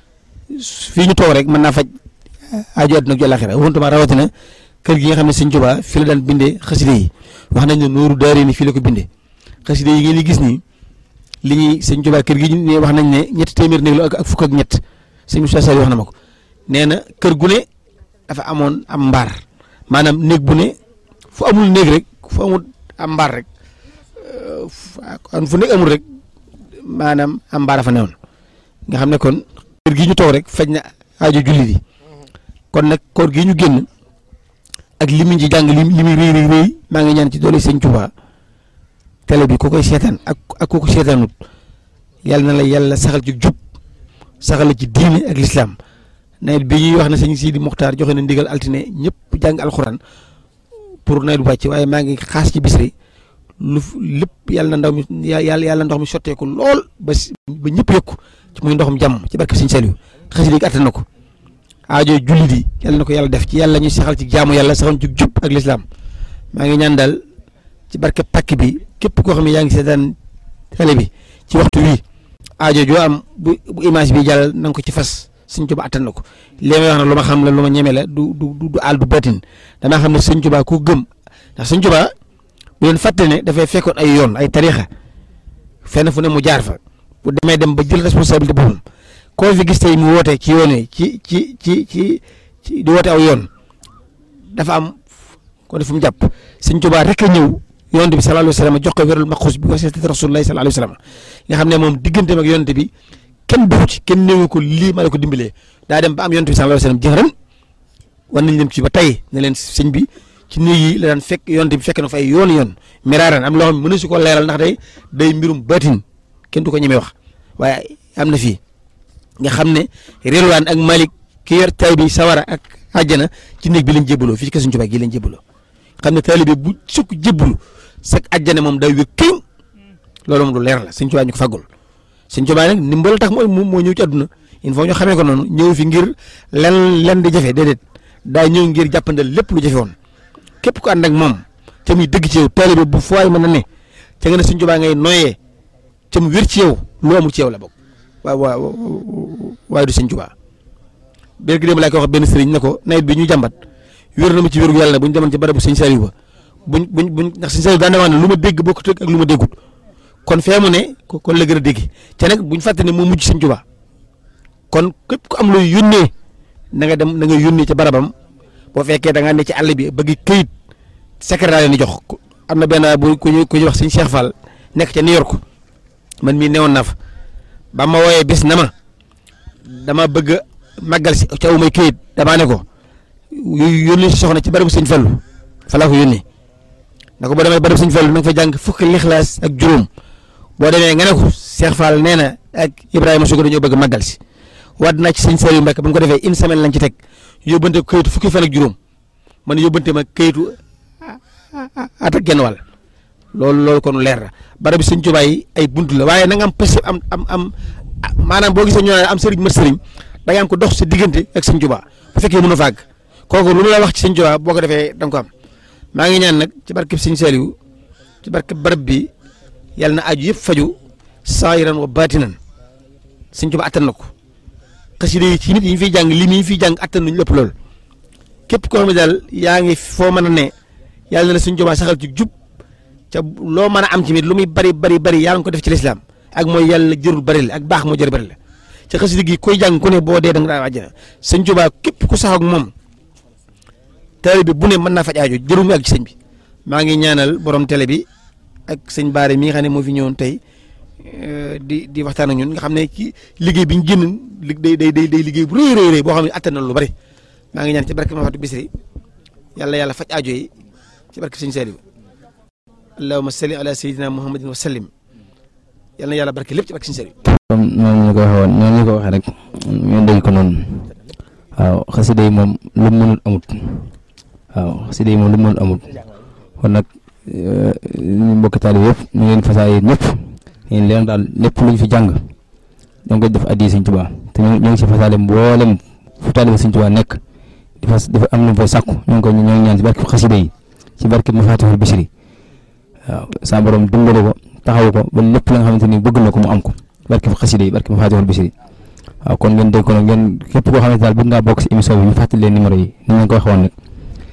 fii ñu toog rek mën naa faj aajo àdduna ak ju àllaaxira waxuntuma rawatina kër gi nga xam ne sëñ Tuubaa fi la daan bindee xasida yi wax nañ ne nooru daari ni fii la ko bindee xasida yi ngeen di gis nii li ñuy sëñ Tuubaa kër gi ne wax nañ ne ñetti téeméer néeg la ak fukk ak ñett sëñ Moussa Sall wax na ma ko nee na kër gu ne dafa amoon am mbaar maanaam néeg bu ne fu amul néeg rek fu amul am mbaar rek fu néeg amul rek maanaam am mbaar dafa newoon nga xam ne kon kër gi ñu toog rek faj na aajo jullit yi kon nag koor gi ñu génn ak li mu ci jàng li li muy rëy rëy rëy maa ngi ñaan ci doole sëñ Tuubaa télé bi ku koy seetaan ak ak ku ko seetaanut yàlla na la yàlla saxal ci jub saxal la ci diine ak lislaam nawet bi ñuy wax ne sëñ Sidi Muxtaar joxe na ndigal altine ñëpp jàng alxuraan pour nawet bu wàcc waaye maa ngi xaas ci bisri lu lépp yàlla na ndaw mi yàlla yàlla ndox mi sotteeku lool ba ba ñëpp yëkku ci muy ndoxum jàmm ci barke sëñ Saliou xasida gi attan na ko aajo jullit yi yàlla na ko yàlla def ci yàlla ñuy saxal ci jaamu yàlla saxal ci jub ak lislaam maa ngi ñaan daal ci barke pàkk bi képp koo xam ne yaa ngi seetaan télé bi ci waxtu wi aajo joo am bu bu image bi jàll na nga ko ci fas sëñ Tuubaa attan na ko li may wax na lu ma xam la lu ma ñeme la du du du àll du batin damaa xam ne sëñ Tuubaa ku gëm ndax sëñ Tuubaa bu leen fàtte ne dafay fekkoon ay yoon ay tariixa fenn fu ne mu jaar fa bu demee dem ba jël responsabilité boppam koo fi gis tey mu woote ci yoon yi ci ci ci ci ci di woote aw yoon dafa am ko ne fu mu jàpp sëñ Tuubaa rek a ñëw yonent bi sallallahu alayhi wa sallam jox ko wérul maxuus bi wasiyati rasulullahi sallallahu alayhi wa sallam nga xam ne moom digganteem ak yonent bi kenn dugg ci kenn néewu ko lii ma la ko dimbalee daa dem ba am yonent bi sallallahu alayhi wa sallam jëxëran war nañ leen ci ba tey ne leen sëñ bi ci néeg yi la daan fekk yonent bi fekk na fa ay yoon yoon miraaran am loo xam ne mënu si ko leeral ndax day day mbirum baatin kenn du ko ñemee wax waaye am na fii nga xam ne Rilwaan ak Malik ki yor tay bi sawara ak àjjana ci néeg bi lañ jébbaloo fii ci kër Sëñ Tuubaa gi lañ jébbaloo xam ne taalibe bu sukk jébbalu sak àjjana moom day wér këñ loolu moom lu leer la Sëñ Tuubaa ñu ko faggul Sëñ Tuubaa nag ndimbal tax moo moo ñëw ci àdduna il faut ñu xamee ko noonu ñëw fi ngir len len di jafe déedéet daa ñëw ngir jàppandal lépp lu jafe woon képp ku ànd ak moom te muy dëgg ci yow taalibe bu fooy mën a ne ca nga ne Sëñ Tuubaa ngay noyyee ca mu wér ci yow lu amul ci yow la bokk waaw waaw waaye du Sëñ Tuubaa bér gi dem laa koy wax benn sëriñ ne ko nawet bi ñu jàmbat wér na ma ci wéru yàlla bu ñu demoon ci barabu Sëñ Saliou ba buñ buñ buñ ndax Sëñ Saliou daan wax ne lu ma dégg bokkut ak lu ma déggut kon fee mu ne kon la gën a dégg te nag buñ fàtte ne moo mujj Sëñ Tuubaa kon képp ku am looy yónnee na nga dem na nga yónnee ci barabam boo fekkee da ngaa ne ci àll bi bëgg këyit secrétaire ni jox am na benn bu ku ñuy ku ñuy wax Sëñ Cheikh Fall nekk ca New York man mii newoon naa fa ba ma wooyee bis na ma dama bëgg màggal si ca may këyit damaa ne ko yónni si soxna ci barabu Sëñ Fallu fa laa ko yónnee na ko boo demee barabu Sëñ Fallu na nga fa jàng fukki lixlaas ak juróom boo demee nga ne ko Cheikh Fall nee na ak Ibrahima Sugu dañoo bëgg màggal si waat naa ci Sëñ Saliou Mbacke ba mu ko defee une semaine lañ ci teg yóbbante ko këyitu fukki fan ak juróom man yóbbante ma këyitu at ak genn wàll loolu loolu kon leer na barabu Sëñ Tuubaa yi ay buntu la waaye na nga am pës am am am maanaam boo gisee ñu naan am sëriñ mat sëriñ da nga am ko dox sa diggante ak Sëñ Tuubaa bu fekkee mën a fàgg kooku lu mu la wax ci Sëñ Tuubaa boo ko defee da nga ko am maa ngi ñaan nag ci barkeb Sëñ Saliou ci barkeb barab bi yàlla na aju yëpp faju saayiran wa baatinan Sëñ Tuubaa attan na ko xasida yi ci nit yi ñu fiy jàng li mi ñu fiy jàng attan nañu lépp loolu képp koo xam ne daal yaa ngi foo mën a ne yàlla na la Sëñ Tuubaa saxal ci jub ca loo mën a am ci mit lu muy bari bari bari yàlla nga ko def ci lislaam ak mooy yàlla jërul bari la ak baax moo jër bari la ca xasida gi koy jàng ku ne boo dee da nga daa àjjana Sëñ Tuubaa képp ku sax ak moom taalibe bi bu ne mën naa faj aajo jërul mu ak ci sëñ bi maa ngi ñaanal borom télé bi ak sëñ Baare mi nga xam ne moo fi ñëwoon tey di di waxtaan ak ñun nga xam ne ci liggéey bi ñu génn li day day day liggéey bu rëy rëy rëy boo xam ne attan na lu bari maa ngi ñaan ci barke Mafatu Bisri yàlla yàlla faj aajo yi ci barke sëñ Saliou allahumma salli ala sayyidina muhammadin wa sallim yàlla na yàlla barke lépp ci barke sëñ Saliou comme noonu ñu ko waxee woon noonu ñu ko waxee rek ñu dégg ko noonu waaw xasida yi moom lu mu mënul amut waaw xasida yi moom lu mu mënul amut kon nag ñu mbokki taalibe yëpp ñu ngi leen fasaay ñëpp yéen leen daal lépp lu ñu fi jàng da nga koy def addi Sëñ Tuubaa te ñu ngi si fasaale mboolem fu taalibe Sëñ Tuubaa nekk di fas dafa am lu mu fay sàkku ñu ngi koy ñu ngi ñaan si barke xasida yi ci barke Mafatihul Bichri waaw sa borom dimbale ko taxaw ko ba lépp la nga xamante ni bëgg na ko mu am ko barke xasida yi barke Mafatihul Bichri waaw kon ngeen dégg ko nag ngeen képp koo xamante daal bëgg ngaa bokk si émission bi ñu fàttali leen numéro yi ni ñu ko waxoon nag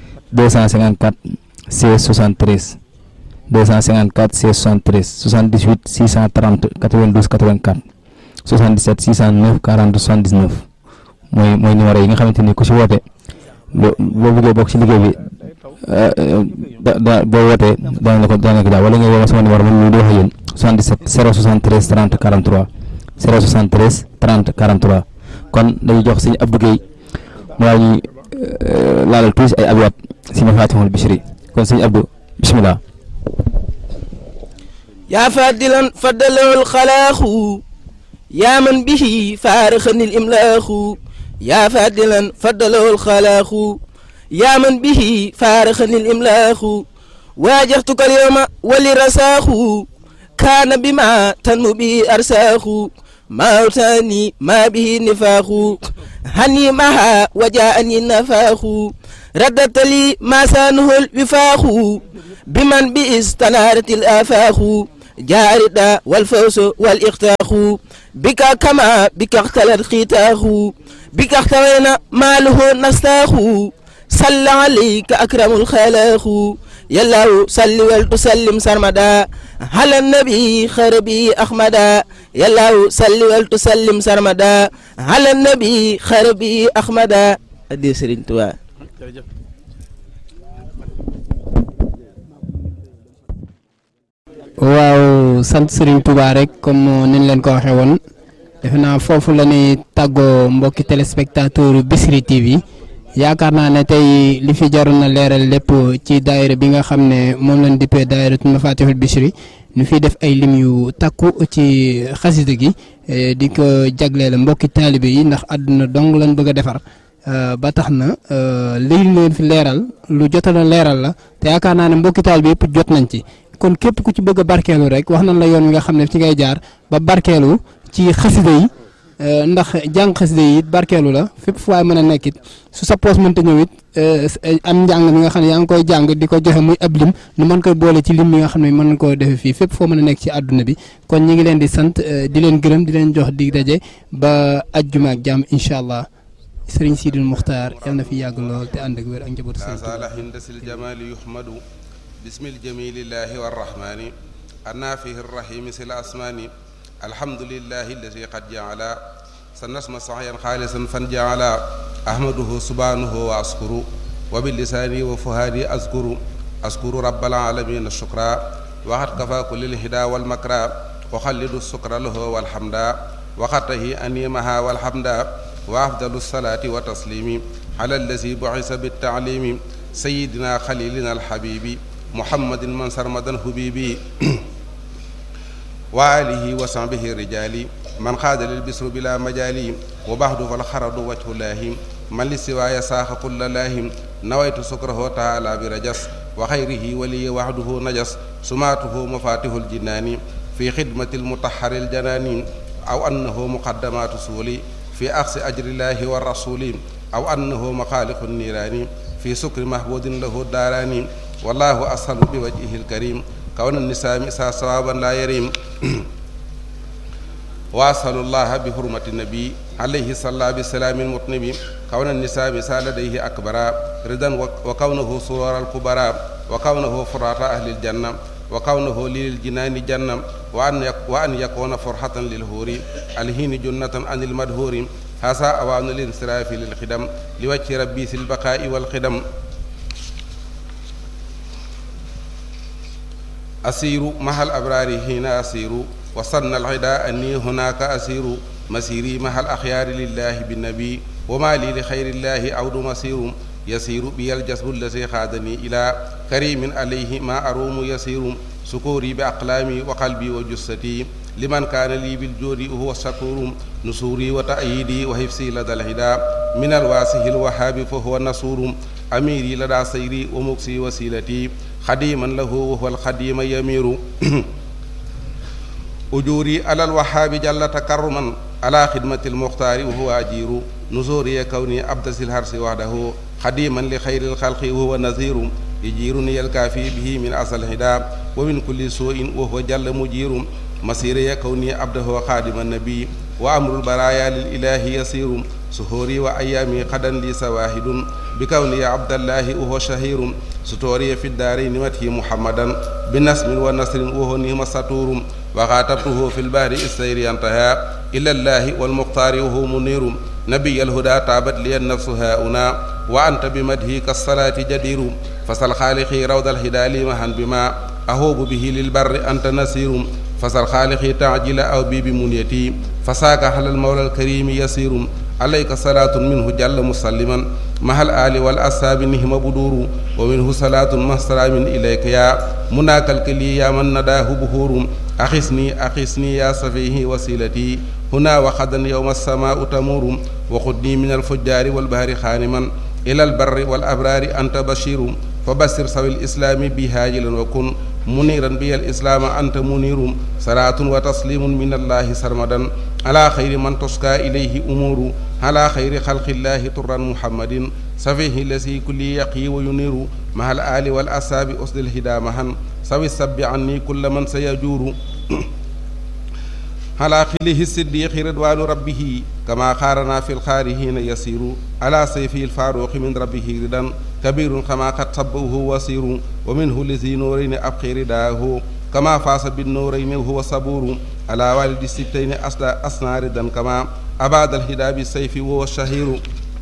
254 16 73 254 16 73 78 630 92 84 77 609 40 79 mooy mooy numéro yi nga xamante ni ku si woote boo boo bëggee bokk si liggéey bi da da boo wootee danañ la ko danañ la ko daal wala nga woo sama numéro man mii di wax ak yéen 77 073 30 43 073 30 43 kon dañuy jox sëñ Abdou Guèye mu daal ñuy laalal tuuti ay abyaat si Mafatihul Bichri kon sëñ Abdou bisimilah. يا فادلا فدله الخلاق يا من به فارخني الإملاق يا فادلا فدله الخلاق يا من به فارخني الإملاق واجهتك اليوم ولرساخ كان بما تنمو به أرساخ ما أوتاني ما به نفاخ هني معها وجاءني النفاخ رددت لي ما سانه الوفاق بمن باستنارت الآفاق جاردا والفوز والإختاق بك كما بك اختلت ختاق بك اختوينا ماله نستاخ صلى عليك أكرم الخلاق يلا صل ولتسلم سرمدا على النبي خربي أحمدا يلا صل ولتسلم سرمدا على النبي خربي أحمدا أدي سرين توا waaw sant Serigne Touba rek comme niñ leen ko waxee woon defe naa foofu la ñuy tàggoo mbokki téléspectateur Bichri TV yaakaar naa ne tey li fi jaroon na leeral lépp ci daayira bi nga xam ne moom lañ dippee daayiratul Mafatihul Bichri ñu fiy def ay lim yu takku ci xasida gi di ko jagleel mbokki taalibe yi ndax àdduna dong lañ bëgg a defar ba tax na li leen fi leeral lu jotoon leeral la te yaakaar naa ne mbokki taalibe yëpp jot nañ ci. kon képp ku ci bëgg a barkeelu rek wax nañ la yoon wi nga xam ne ci ngay jaar ba barkeelu ci xasida yi ndax jàng xasida yi it barkeelu la fépp fu waay mën a nekk it su sa poos mënta ñëw it am njàng mi nga xam ne yaa ngi koy jàng di ko joxe muy ab lim nu mën koy boole ci lim mi nga xam ne mën nañ koo defee fii fépp foo mën a nekk ci àdduna bi kon ñi ngi leen di sant di leen gërëm di leen jox dig daje ba ajjuma ak jàmm incha allah sëriñ Sidil Muxtaar yal na fi yàgg lool te ànd ak wér ak njabootu sëriñ بسم الجميل الله والرحمن النافه الرحيم سل الأسمان الحمد لله الذي قد جعل سنسم صحيا خالصا فنجعل أحمده سبحانه وأشكر وباللسان وفهادي أذكر أذكر رب العالمين الشكرا وقد كفى كل الهدى والمكرى وخلد السكر له والحمد وقته أنيمها والحمد وأفضل الصلاة وتسليم على الذي بعث بالتعليم سيدنا خليلنا الحبيب محمد من سرمدا حبيبي وآله وصحبه الرجال من خاد للبسر بلا مجال وبعد فالخرد وجه الله من لسواي ساخ كل الله نويت سكره تعالى برجس وخيره ولي وحده نجس سماته مفاتيح الجنان في خدمة المطهر الجنان أو أنه مقدمات سولي في أخذ أجر الله والرسول أو أنه مخالق النيران في سكر محبود له الداران والله أسهل بوجهه الكريم كون النساء مسا صوابا لا يريم وأسأل الله بحرمة النبي عليه الصلاة بالسلام المطنب كون النساء مسا لديه أكبر رضا وكونه سرور الكبرى وكونه فرات أهل الجنة وكونه للجنان جنة وأن وأن يكون فرحة للهور الهين جنة عن المدهور هذا أوان الانصراف للخدم لوجه ربي في البقاء والخدم أسير مع الأبرار هنا أسير وصلنا العداء أني هناك أسير مسيري مع الأخيار لله بالنبي وما لي لخير الله عود مسير يسير بي الجسد الذي خادني إلى كريم عليه ما أروم يسير سكوري بأقلامي وقلبي وجستي لمن كان لي بالجود وهو الشكور نصوري وتأييدي وحفظي لدى الهدى من الواسه الوهاب فهو النصور أميري لدى سيري ومكسي وسيلتي خديما له وهو الخديم يمير أجوري على الوهاب جل تكرما على خدمة المختار وهو أجير نزوري كوني أبدس الهرس وحده خديما لخير الخلق وهو نذير يجيرني الكافي به من أصل الهدى ومن كل سوء وهو جل مجير مسيري كوني عبده خادم النبي وأمر البرايا للإله يسير سهوري وأيامي قدا لي سواهد بكوني عبد الله وهو شهير ستوري في الدارين مته محمدا بنسم ونصر وهو نهم سطور وخاطبته في البحر السير انتهى إلى الله والمختار وهو منير نبي الهدى تابت لي النفس هاؤنا وأنت بمدهك الصلاة جدير فسل خالقي روض الهدى لي مهن بما أهوب به للبر أنت نسير فسل خالقي تعجل أو بي بمنيتي فساك على المولى الكريم يسير عليك صلاة منه جل مسلما مع الآل والأصحاب نهم بدور ومنه صلاة مع سلام إليك يا مناك الكلي يا من نداه بهور أخسني أخسني يا صفيه وسيلتي هنا وخدا يوم السماء تمور وخذني من الفجار والبهر خانما إلى البر والأبرار أنت بشير فبشر سوي الإسلام بهاجلا وكن منيرا بي الإسلام أنت منير صلاة وتسليم من الله سرمدا على خير من تسقى إليه أمور على خير خلق الله طرا محمد سفيه الذي كل يقي وينير مع الآل والأصحاب أسد الهدى معا سوي السب عني كل من سيجور على خله الصديق رضوان ربه كما خارنا في الخارهين يسير على سيفه الفاروق من ربه ردا كبير كما قد صبه وسير ومنه لذي نورين أبقي رداه كما فاس بالنورين وهو صبور على والد الستين أسدى أسنى ردا كما أباد الهدى بالسيف وهو الشهير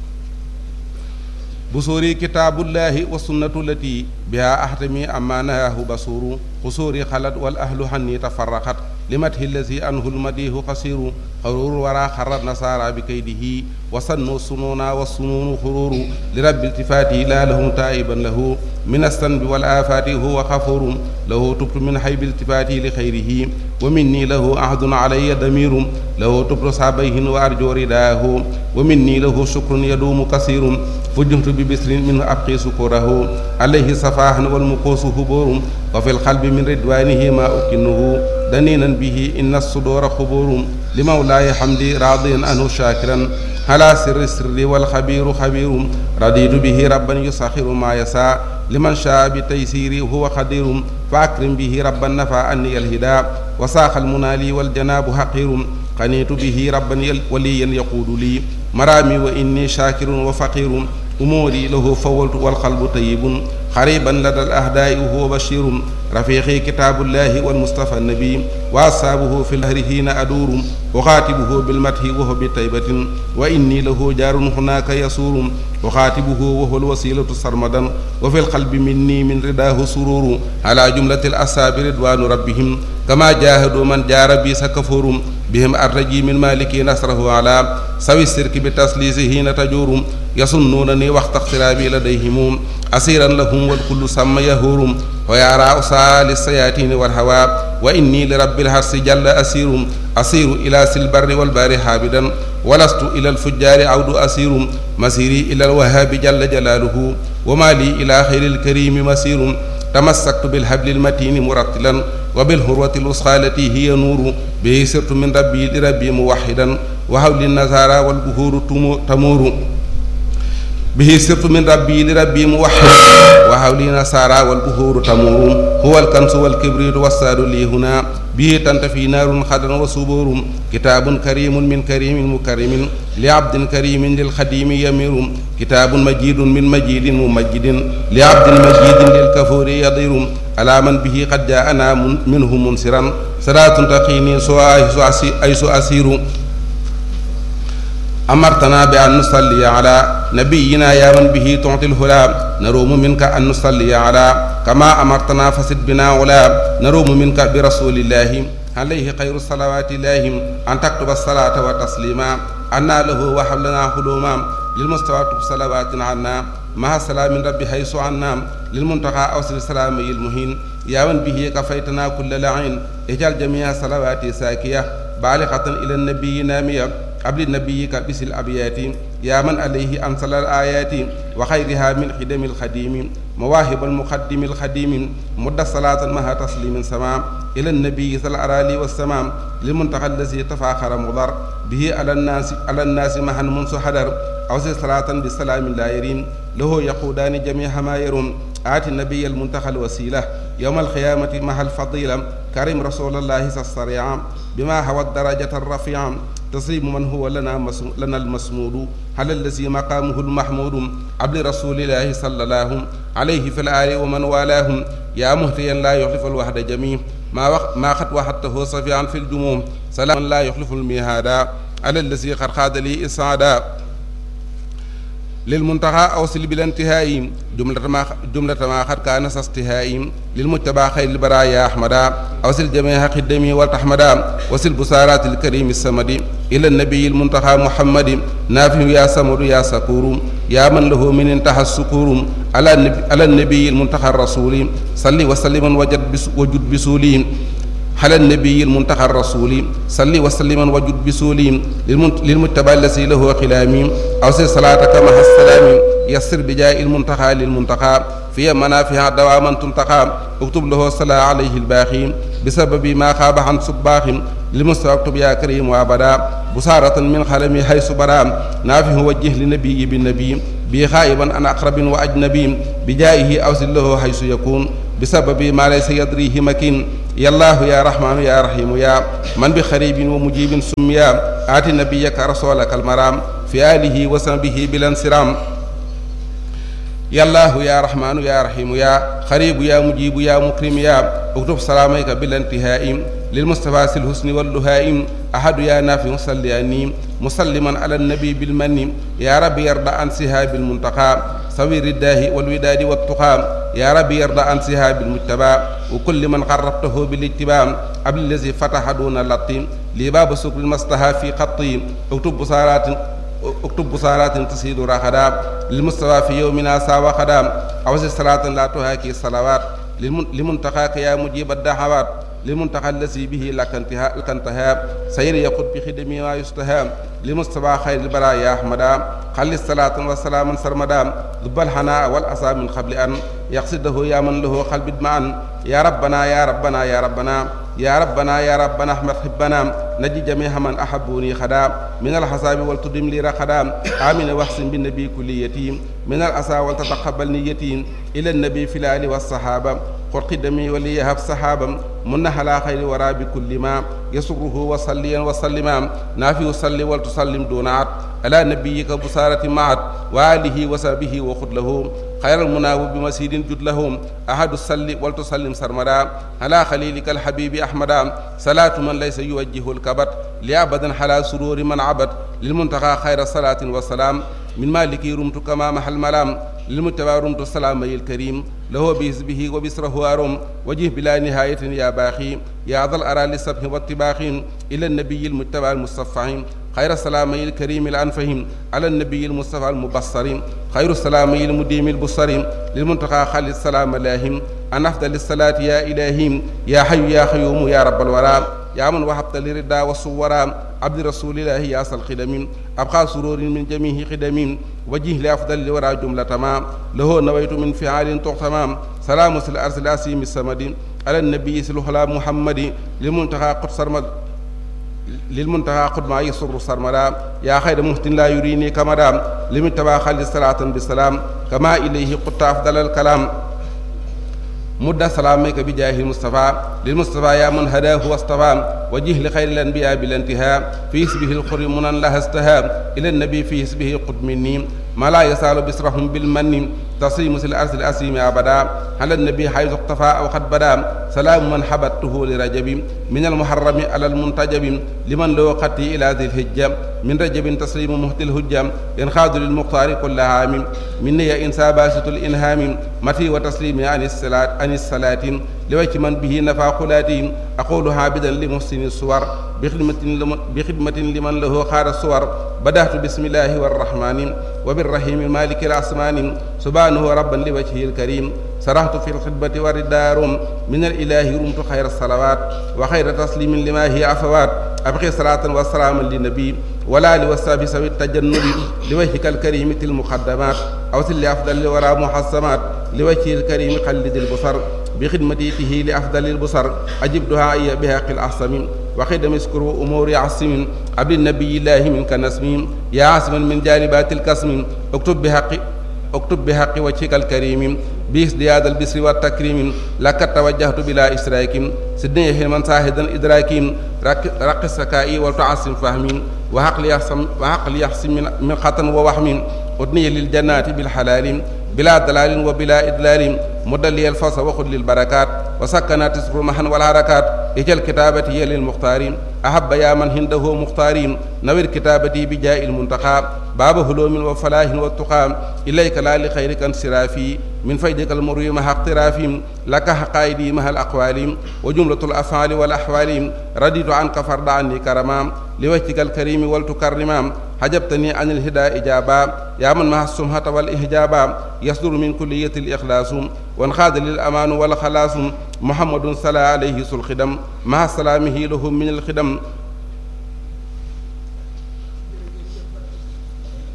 بصوري كتاب الله والسنة التي بها أحتمي أما نهاه بصور قصوري خلت والأهل حني تفرقت لمته الذي أنه المديه قصير قرور ورا خر النصارى بكيده وصنوا السنون والسنون خرور لرب التفاته لا لهم تائبا له من الذنب والآفات هو غفور له تبت من حيب التفاته لخيره ومني له عهد علي ضمير له تبت صابيه وأرجو رداه ومني له شكر يدوم كثير فجهت ببسر منه أبقي سكره عليه صفاح والمقوس هبور وفي القلب من رضوانه ما أكنه دنينا به إن الصدور خبور لمولاي حمدي راضيا عنه شاكرا على سر السر والخبير خبير رضيت به ربا يسخر ما يساء لمن شاء بتيسيري هو قدير فأكرم به ربا نفى عني الهدى وساق المنالي والجناب حقير قنيت به ربا وليا يقود لي مرامي وإني شاكر وفقير أموري له فولت والقلب طيب قريبا لدى الأهداء وهو بشير رفيقي كتاب الله والمصطفى النبي وأصحابه في الهر حين أدور أخاتبه بالمدح وهو بطيبة وإني له جار هناك يسور أخاتبه وهو الوسيلة سرمدا وفي القلب مني من رداه سرور على جملة الأصحاب رضوان ربهم كما جاهدوا من جار بي سكفور بهم أرجي من مالك نصره على سوي السرك بتسليسه حين تجور يصنونني وقت اقترابي لديهم أسيرا لهم والكل سمى يهور ويرى أسال السياتين والهوى وإني لرب الحرس جل أسير أسير إلى سلبر والبار حابدا ولست إلى الفجار عود أسير مسيري إلى الوهاب جل جلاله وما لي إلى خير الكريم مسير تمسكت بالحبل المتين مرتلا وبالهروة الوسخى التي هي نور به سرت من ربي لربي موحدا وحول النزارى والبهور تمور به سرت من ربي لربي موحد وحولي نصارى والبهور تمور هو الكنس والكبريت والساد لي هنا به تنتفي نار خدر وصبور كتاب كريم من كريم مكرم لعبد كريم للخديم يمير كتاب مجيد من مجيد ممجد لعبد مجيد للكفور يضير على من به قد جاءنا منه منصرا صلاة تقيني سوى أيس أسير أمرتنا بأن نصلي على نبينا يا من به تعطي الهلا نروم منك أن نصلي على كما أمرتنا فسد بنا ولا نروم منك برسول الله عليه خير الصلوات الله أن تكتب الصلاة والتسليما أنا له وحبلنا حلوما للمستوى صلوات عنا مع سلام ربي حيث عنا للمنتقى أوصل سلامي المهين يا من به كفيتنا كل لعين اجعل جميع صلواتي ساكية بالغة إلى النبي نامية قبل نبيك بس الأبيات يا من عليه أنزل الآيات وخيرها من خدم الخديم مواهب المقدم الخديم مد صلاة مها تسليم سمام إلى النبي صلى الأرالي والسمام للمنتقى الذي تفاخر مضر به على الناس على الناس مها منذ حدر أوصي صلاة بسلام لا يرين له يقودان جميع ما يرون آتي النبي المنتقى الوسيلة يوم القيامة مع الفضيلة كريم رسول الله الصريع بما هو الدرجة الرفيعة تصيب من هو لنا لنا المسمود على الذي مقامه المحمود عبد رسول الله صلى الله عليه في الآل ومن والاهم يا مهتيا لا يخلف الوحد جميع ما وق... ما قد وحدته صفيعا في الجموم سلام لا يخلف الميهادا على الذي قد خاد لي إسعادا للمنتهى أوصل بلا انتهاء جملة ما جملة ما قد كان استهاء للمتبع خير البرايا أحمدا أوصل جميع خدمي والتحمدا وصل بسارات الكريم السمد إلى النبي المنتهى محمد نافع يا سمر يا سكور يا من له من انتهى السكور على النبي, على النبي المنتهى الرسول صلي وسلم وجد بس وجد بسولي على النبي المنتهى الرسول صل وسلم وجد بسولي للمتبع الذي له خلامي أوصي صلاتك مع السلام يسر بجاء المنتهى للمنتهى في منافع دواما تنتقى اكتب له الصلاة عليه الباقي بسبب ما خاب عن صباح للمستوى اكتب يا كريم وابدا بصارة من خلمي حيث برا نافه وجه لنبي بالنبي بي خائبا عن أقرب وأجنبي بجائه أوصل له حيث يكون بسبب ما ليس يدريه مكين يا الله يا رحمن يا رحيم يا من بخريب ومجيب سميا آت نبيك رسولك المرام في آله وصحبه بلا انصرام يا الله يا رحمن يا رحيم يا خريب يا مجيب يا مكرم يا اكتب سلاميك بلا انتهاء للمصطفى الحسن واللهائم أحد يا نافع صلي أني مسلما على النبي بالمن يا رب يرضى عن سهاب المنتقى سوير الداه والوداد والتقى يا رب يرضى عن سهاب المجتبى وكل من قربته بالاتباع قبل الذي فتح دون اللطيم لباب سكر المصطفى في خطي اكتب بصارات اكتب بصارات تسيد رخدا للمستوى في يومنا ساوى خدام أوزي صلاة لا تهاكي الصلوات لمنتقاك يا مجيب الدعوات للمنتقى الذي به لك انتهاء لك انتهاء سير يقود بخدمه ما يستهام لمصطفى خير البرايا أحمدا خلي الصلاة والسلام سرمدا ذب الحناء والأسى من قبل أن يقصده يا من له قلب معا يا ربنا يا ربنا يا ربنا يا ربنا يا ربنا احمد حبنا نجي جميع من احبوني خدام من الحساب والتدم لي رخدام امين واحسن بالنبي كل يتيم من الاسى ولتتقبل نيتي الى النبي في الال والصحابه قل قدمي وليهب صحابا من على خير ورا بكل ما يسره وصليا وسلما نافي صلي ولتسلم دون عد على نبيك بصارة معت وآله وصحبه وخذ له خير المناوب بمسيد جد لهم أحد الصلي ولتسلم سرمدا على خليلك الحبيب أحمدا صلاة من ليس يوجه الكبت لأبدا على سرور من عبد للمنتقى خير صلاة وسلام من مالك رمت كما محل ملام للمتبع رمت السلام الكريم له بحزبه وبسره أرم وجه بلا نهاية يا باخي يا ذا الأرى للسبح والطباخ إلى النبي المتبع المصفح خير السلامي الكريم الأنفهم على النبي المصطفى المبصر خير السلامي المديم البصر للمنتقى خالد السلام لاهم أن أفضل الصلاة يا إلهي يا حي يا خيوم يا رب الورى يا من وهبت لردا والصورا عبد رسول الله يا أصل خدم أبقى سرور من جميع خدم وجه لأفضل الورى جملة ما له نويت من فعال تغتمام سلام الأرض الأسيم السمد على النبي سلوحلا محمد للمنتقى قدس سرمد للمنتهى قد ما يسر سرمدا يا خير مهتن لا يريني كمدا لمن تبا خلي صلاة بسلام كما إليه قد أفضل الكلام مد سلامك بجاه المصطفى للمصطفى يا من هداه واصطفى وجه لخير الأنبياء بالانتهاء في اسمه الخر منا لها استهاب إلى النبي في اسمه قد مني ما لا يسال بسرهم بالمن تصيم الأرض الأسيم أبدا على النبي حيث اقتفى أو قد بدا سلام من حبته لرجب من المحرم على المنتجب لمن لو قتي إلى ذي الهجة من رجب تسليم مهت الهجة ينخاذ للمختار كل عام مني إنسى باسط الإنهام متي وتسليم عن الصلاة عن الصلاة لوجه من به نفع خلاتهم أقول عابدا لمحسن الصور بخدمة, بخدمة لمن له خار الصور بدأت بسم الله والرحمن وبالرحيم مالك الأسمان سبحانه ربا لوجهه الكريم سرحت في الخدمة والدار من الإله رمت خير الصلوات وخير تسليم لما هي عفوات أبقي صلاة وسلاما للنبي ولا لوساب سوي التجنب لوجهك الكريم تل المقدمات أوصل لأفضل الورى محسمات لوجهه الكريم قلد البصر بخدمته لأفضل البصر أجب دعائي بهاق الأحسم وخدم اسكر أمور عصم عبد النبي الله منك نسم يا عاصما من جالبات الكسم اكتب بحق اكتب بحق وجهك الكريم بازدياد البسر والتكريم لك توجهت بلا إشراك سدني حلما ساهدا إدراك رق السكائي وتعصم فهمي وعقل يحسم وعقل يحسم من, من خطن ووهم أدني للجنات بالحلال بلا دلال وبلا إدلال مدلي الفصل وخذ للبركات وسكنات تسر محن والحركات اجل كتابتي للمختار أحب يا من هنده مختارين نوير كتابتي بجاء المنتقى باب هلوم وفلاح والتقى إليك لا لخيرك انصرافي من فيدك المروي مع اقترافهم لك حقائدي مع الأقوال وجملة الأفعال والأحوال رديت عنك فرد عني كرما لوجهك الكريم ولتكرما حجبتني عن الهدى إجابا يا من مع السمحة والإحجابا يصدر من كلية الإخلاص وانخاذ للأمان والخلاص محمد صلى عليه الخدم مع سلامه لهم من الخدم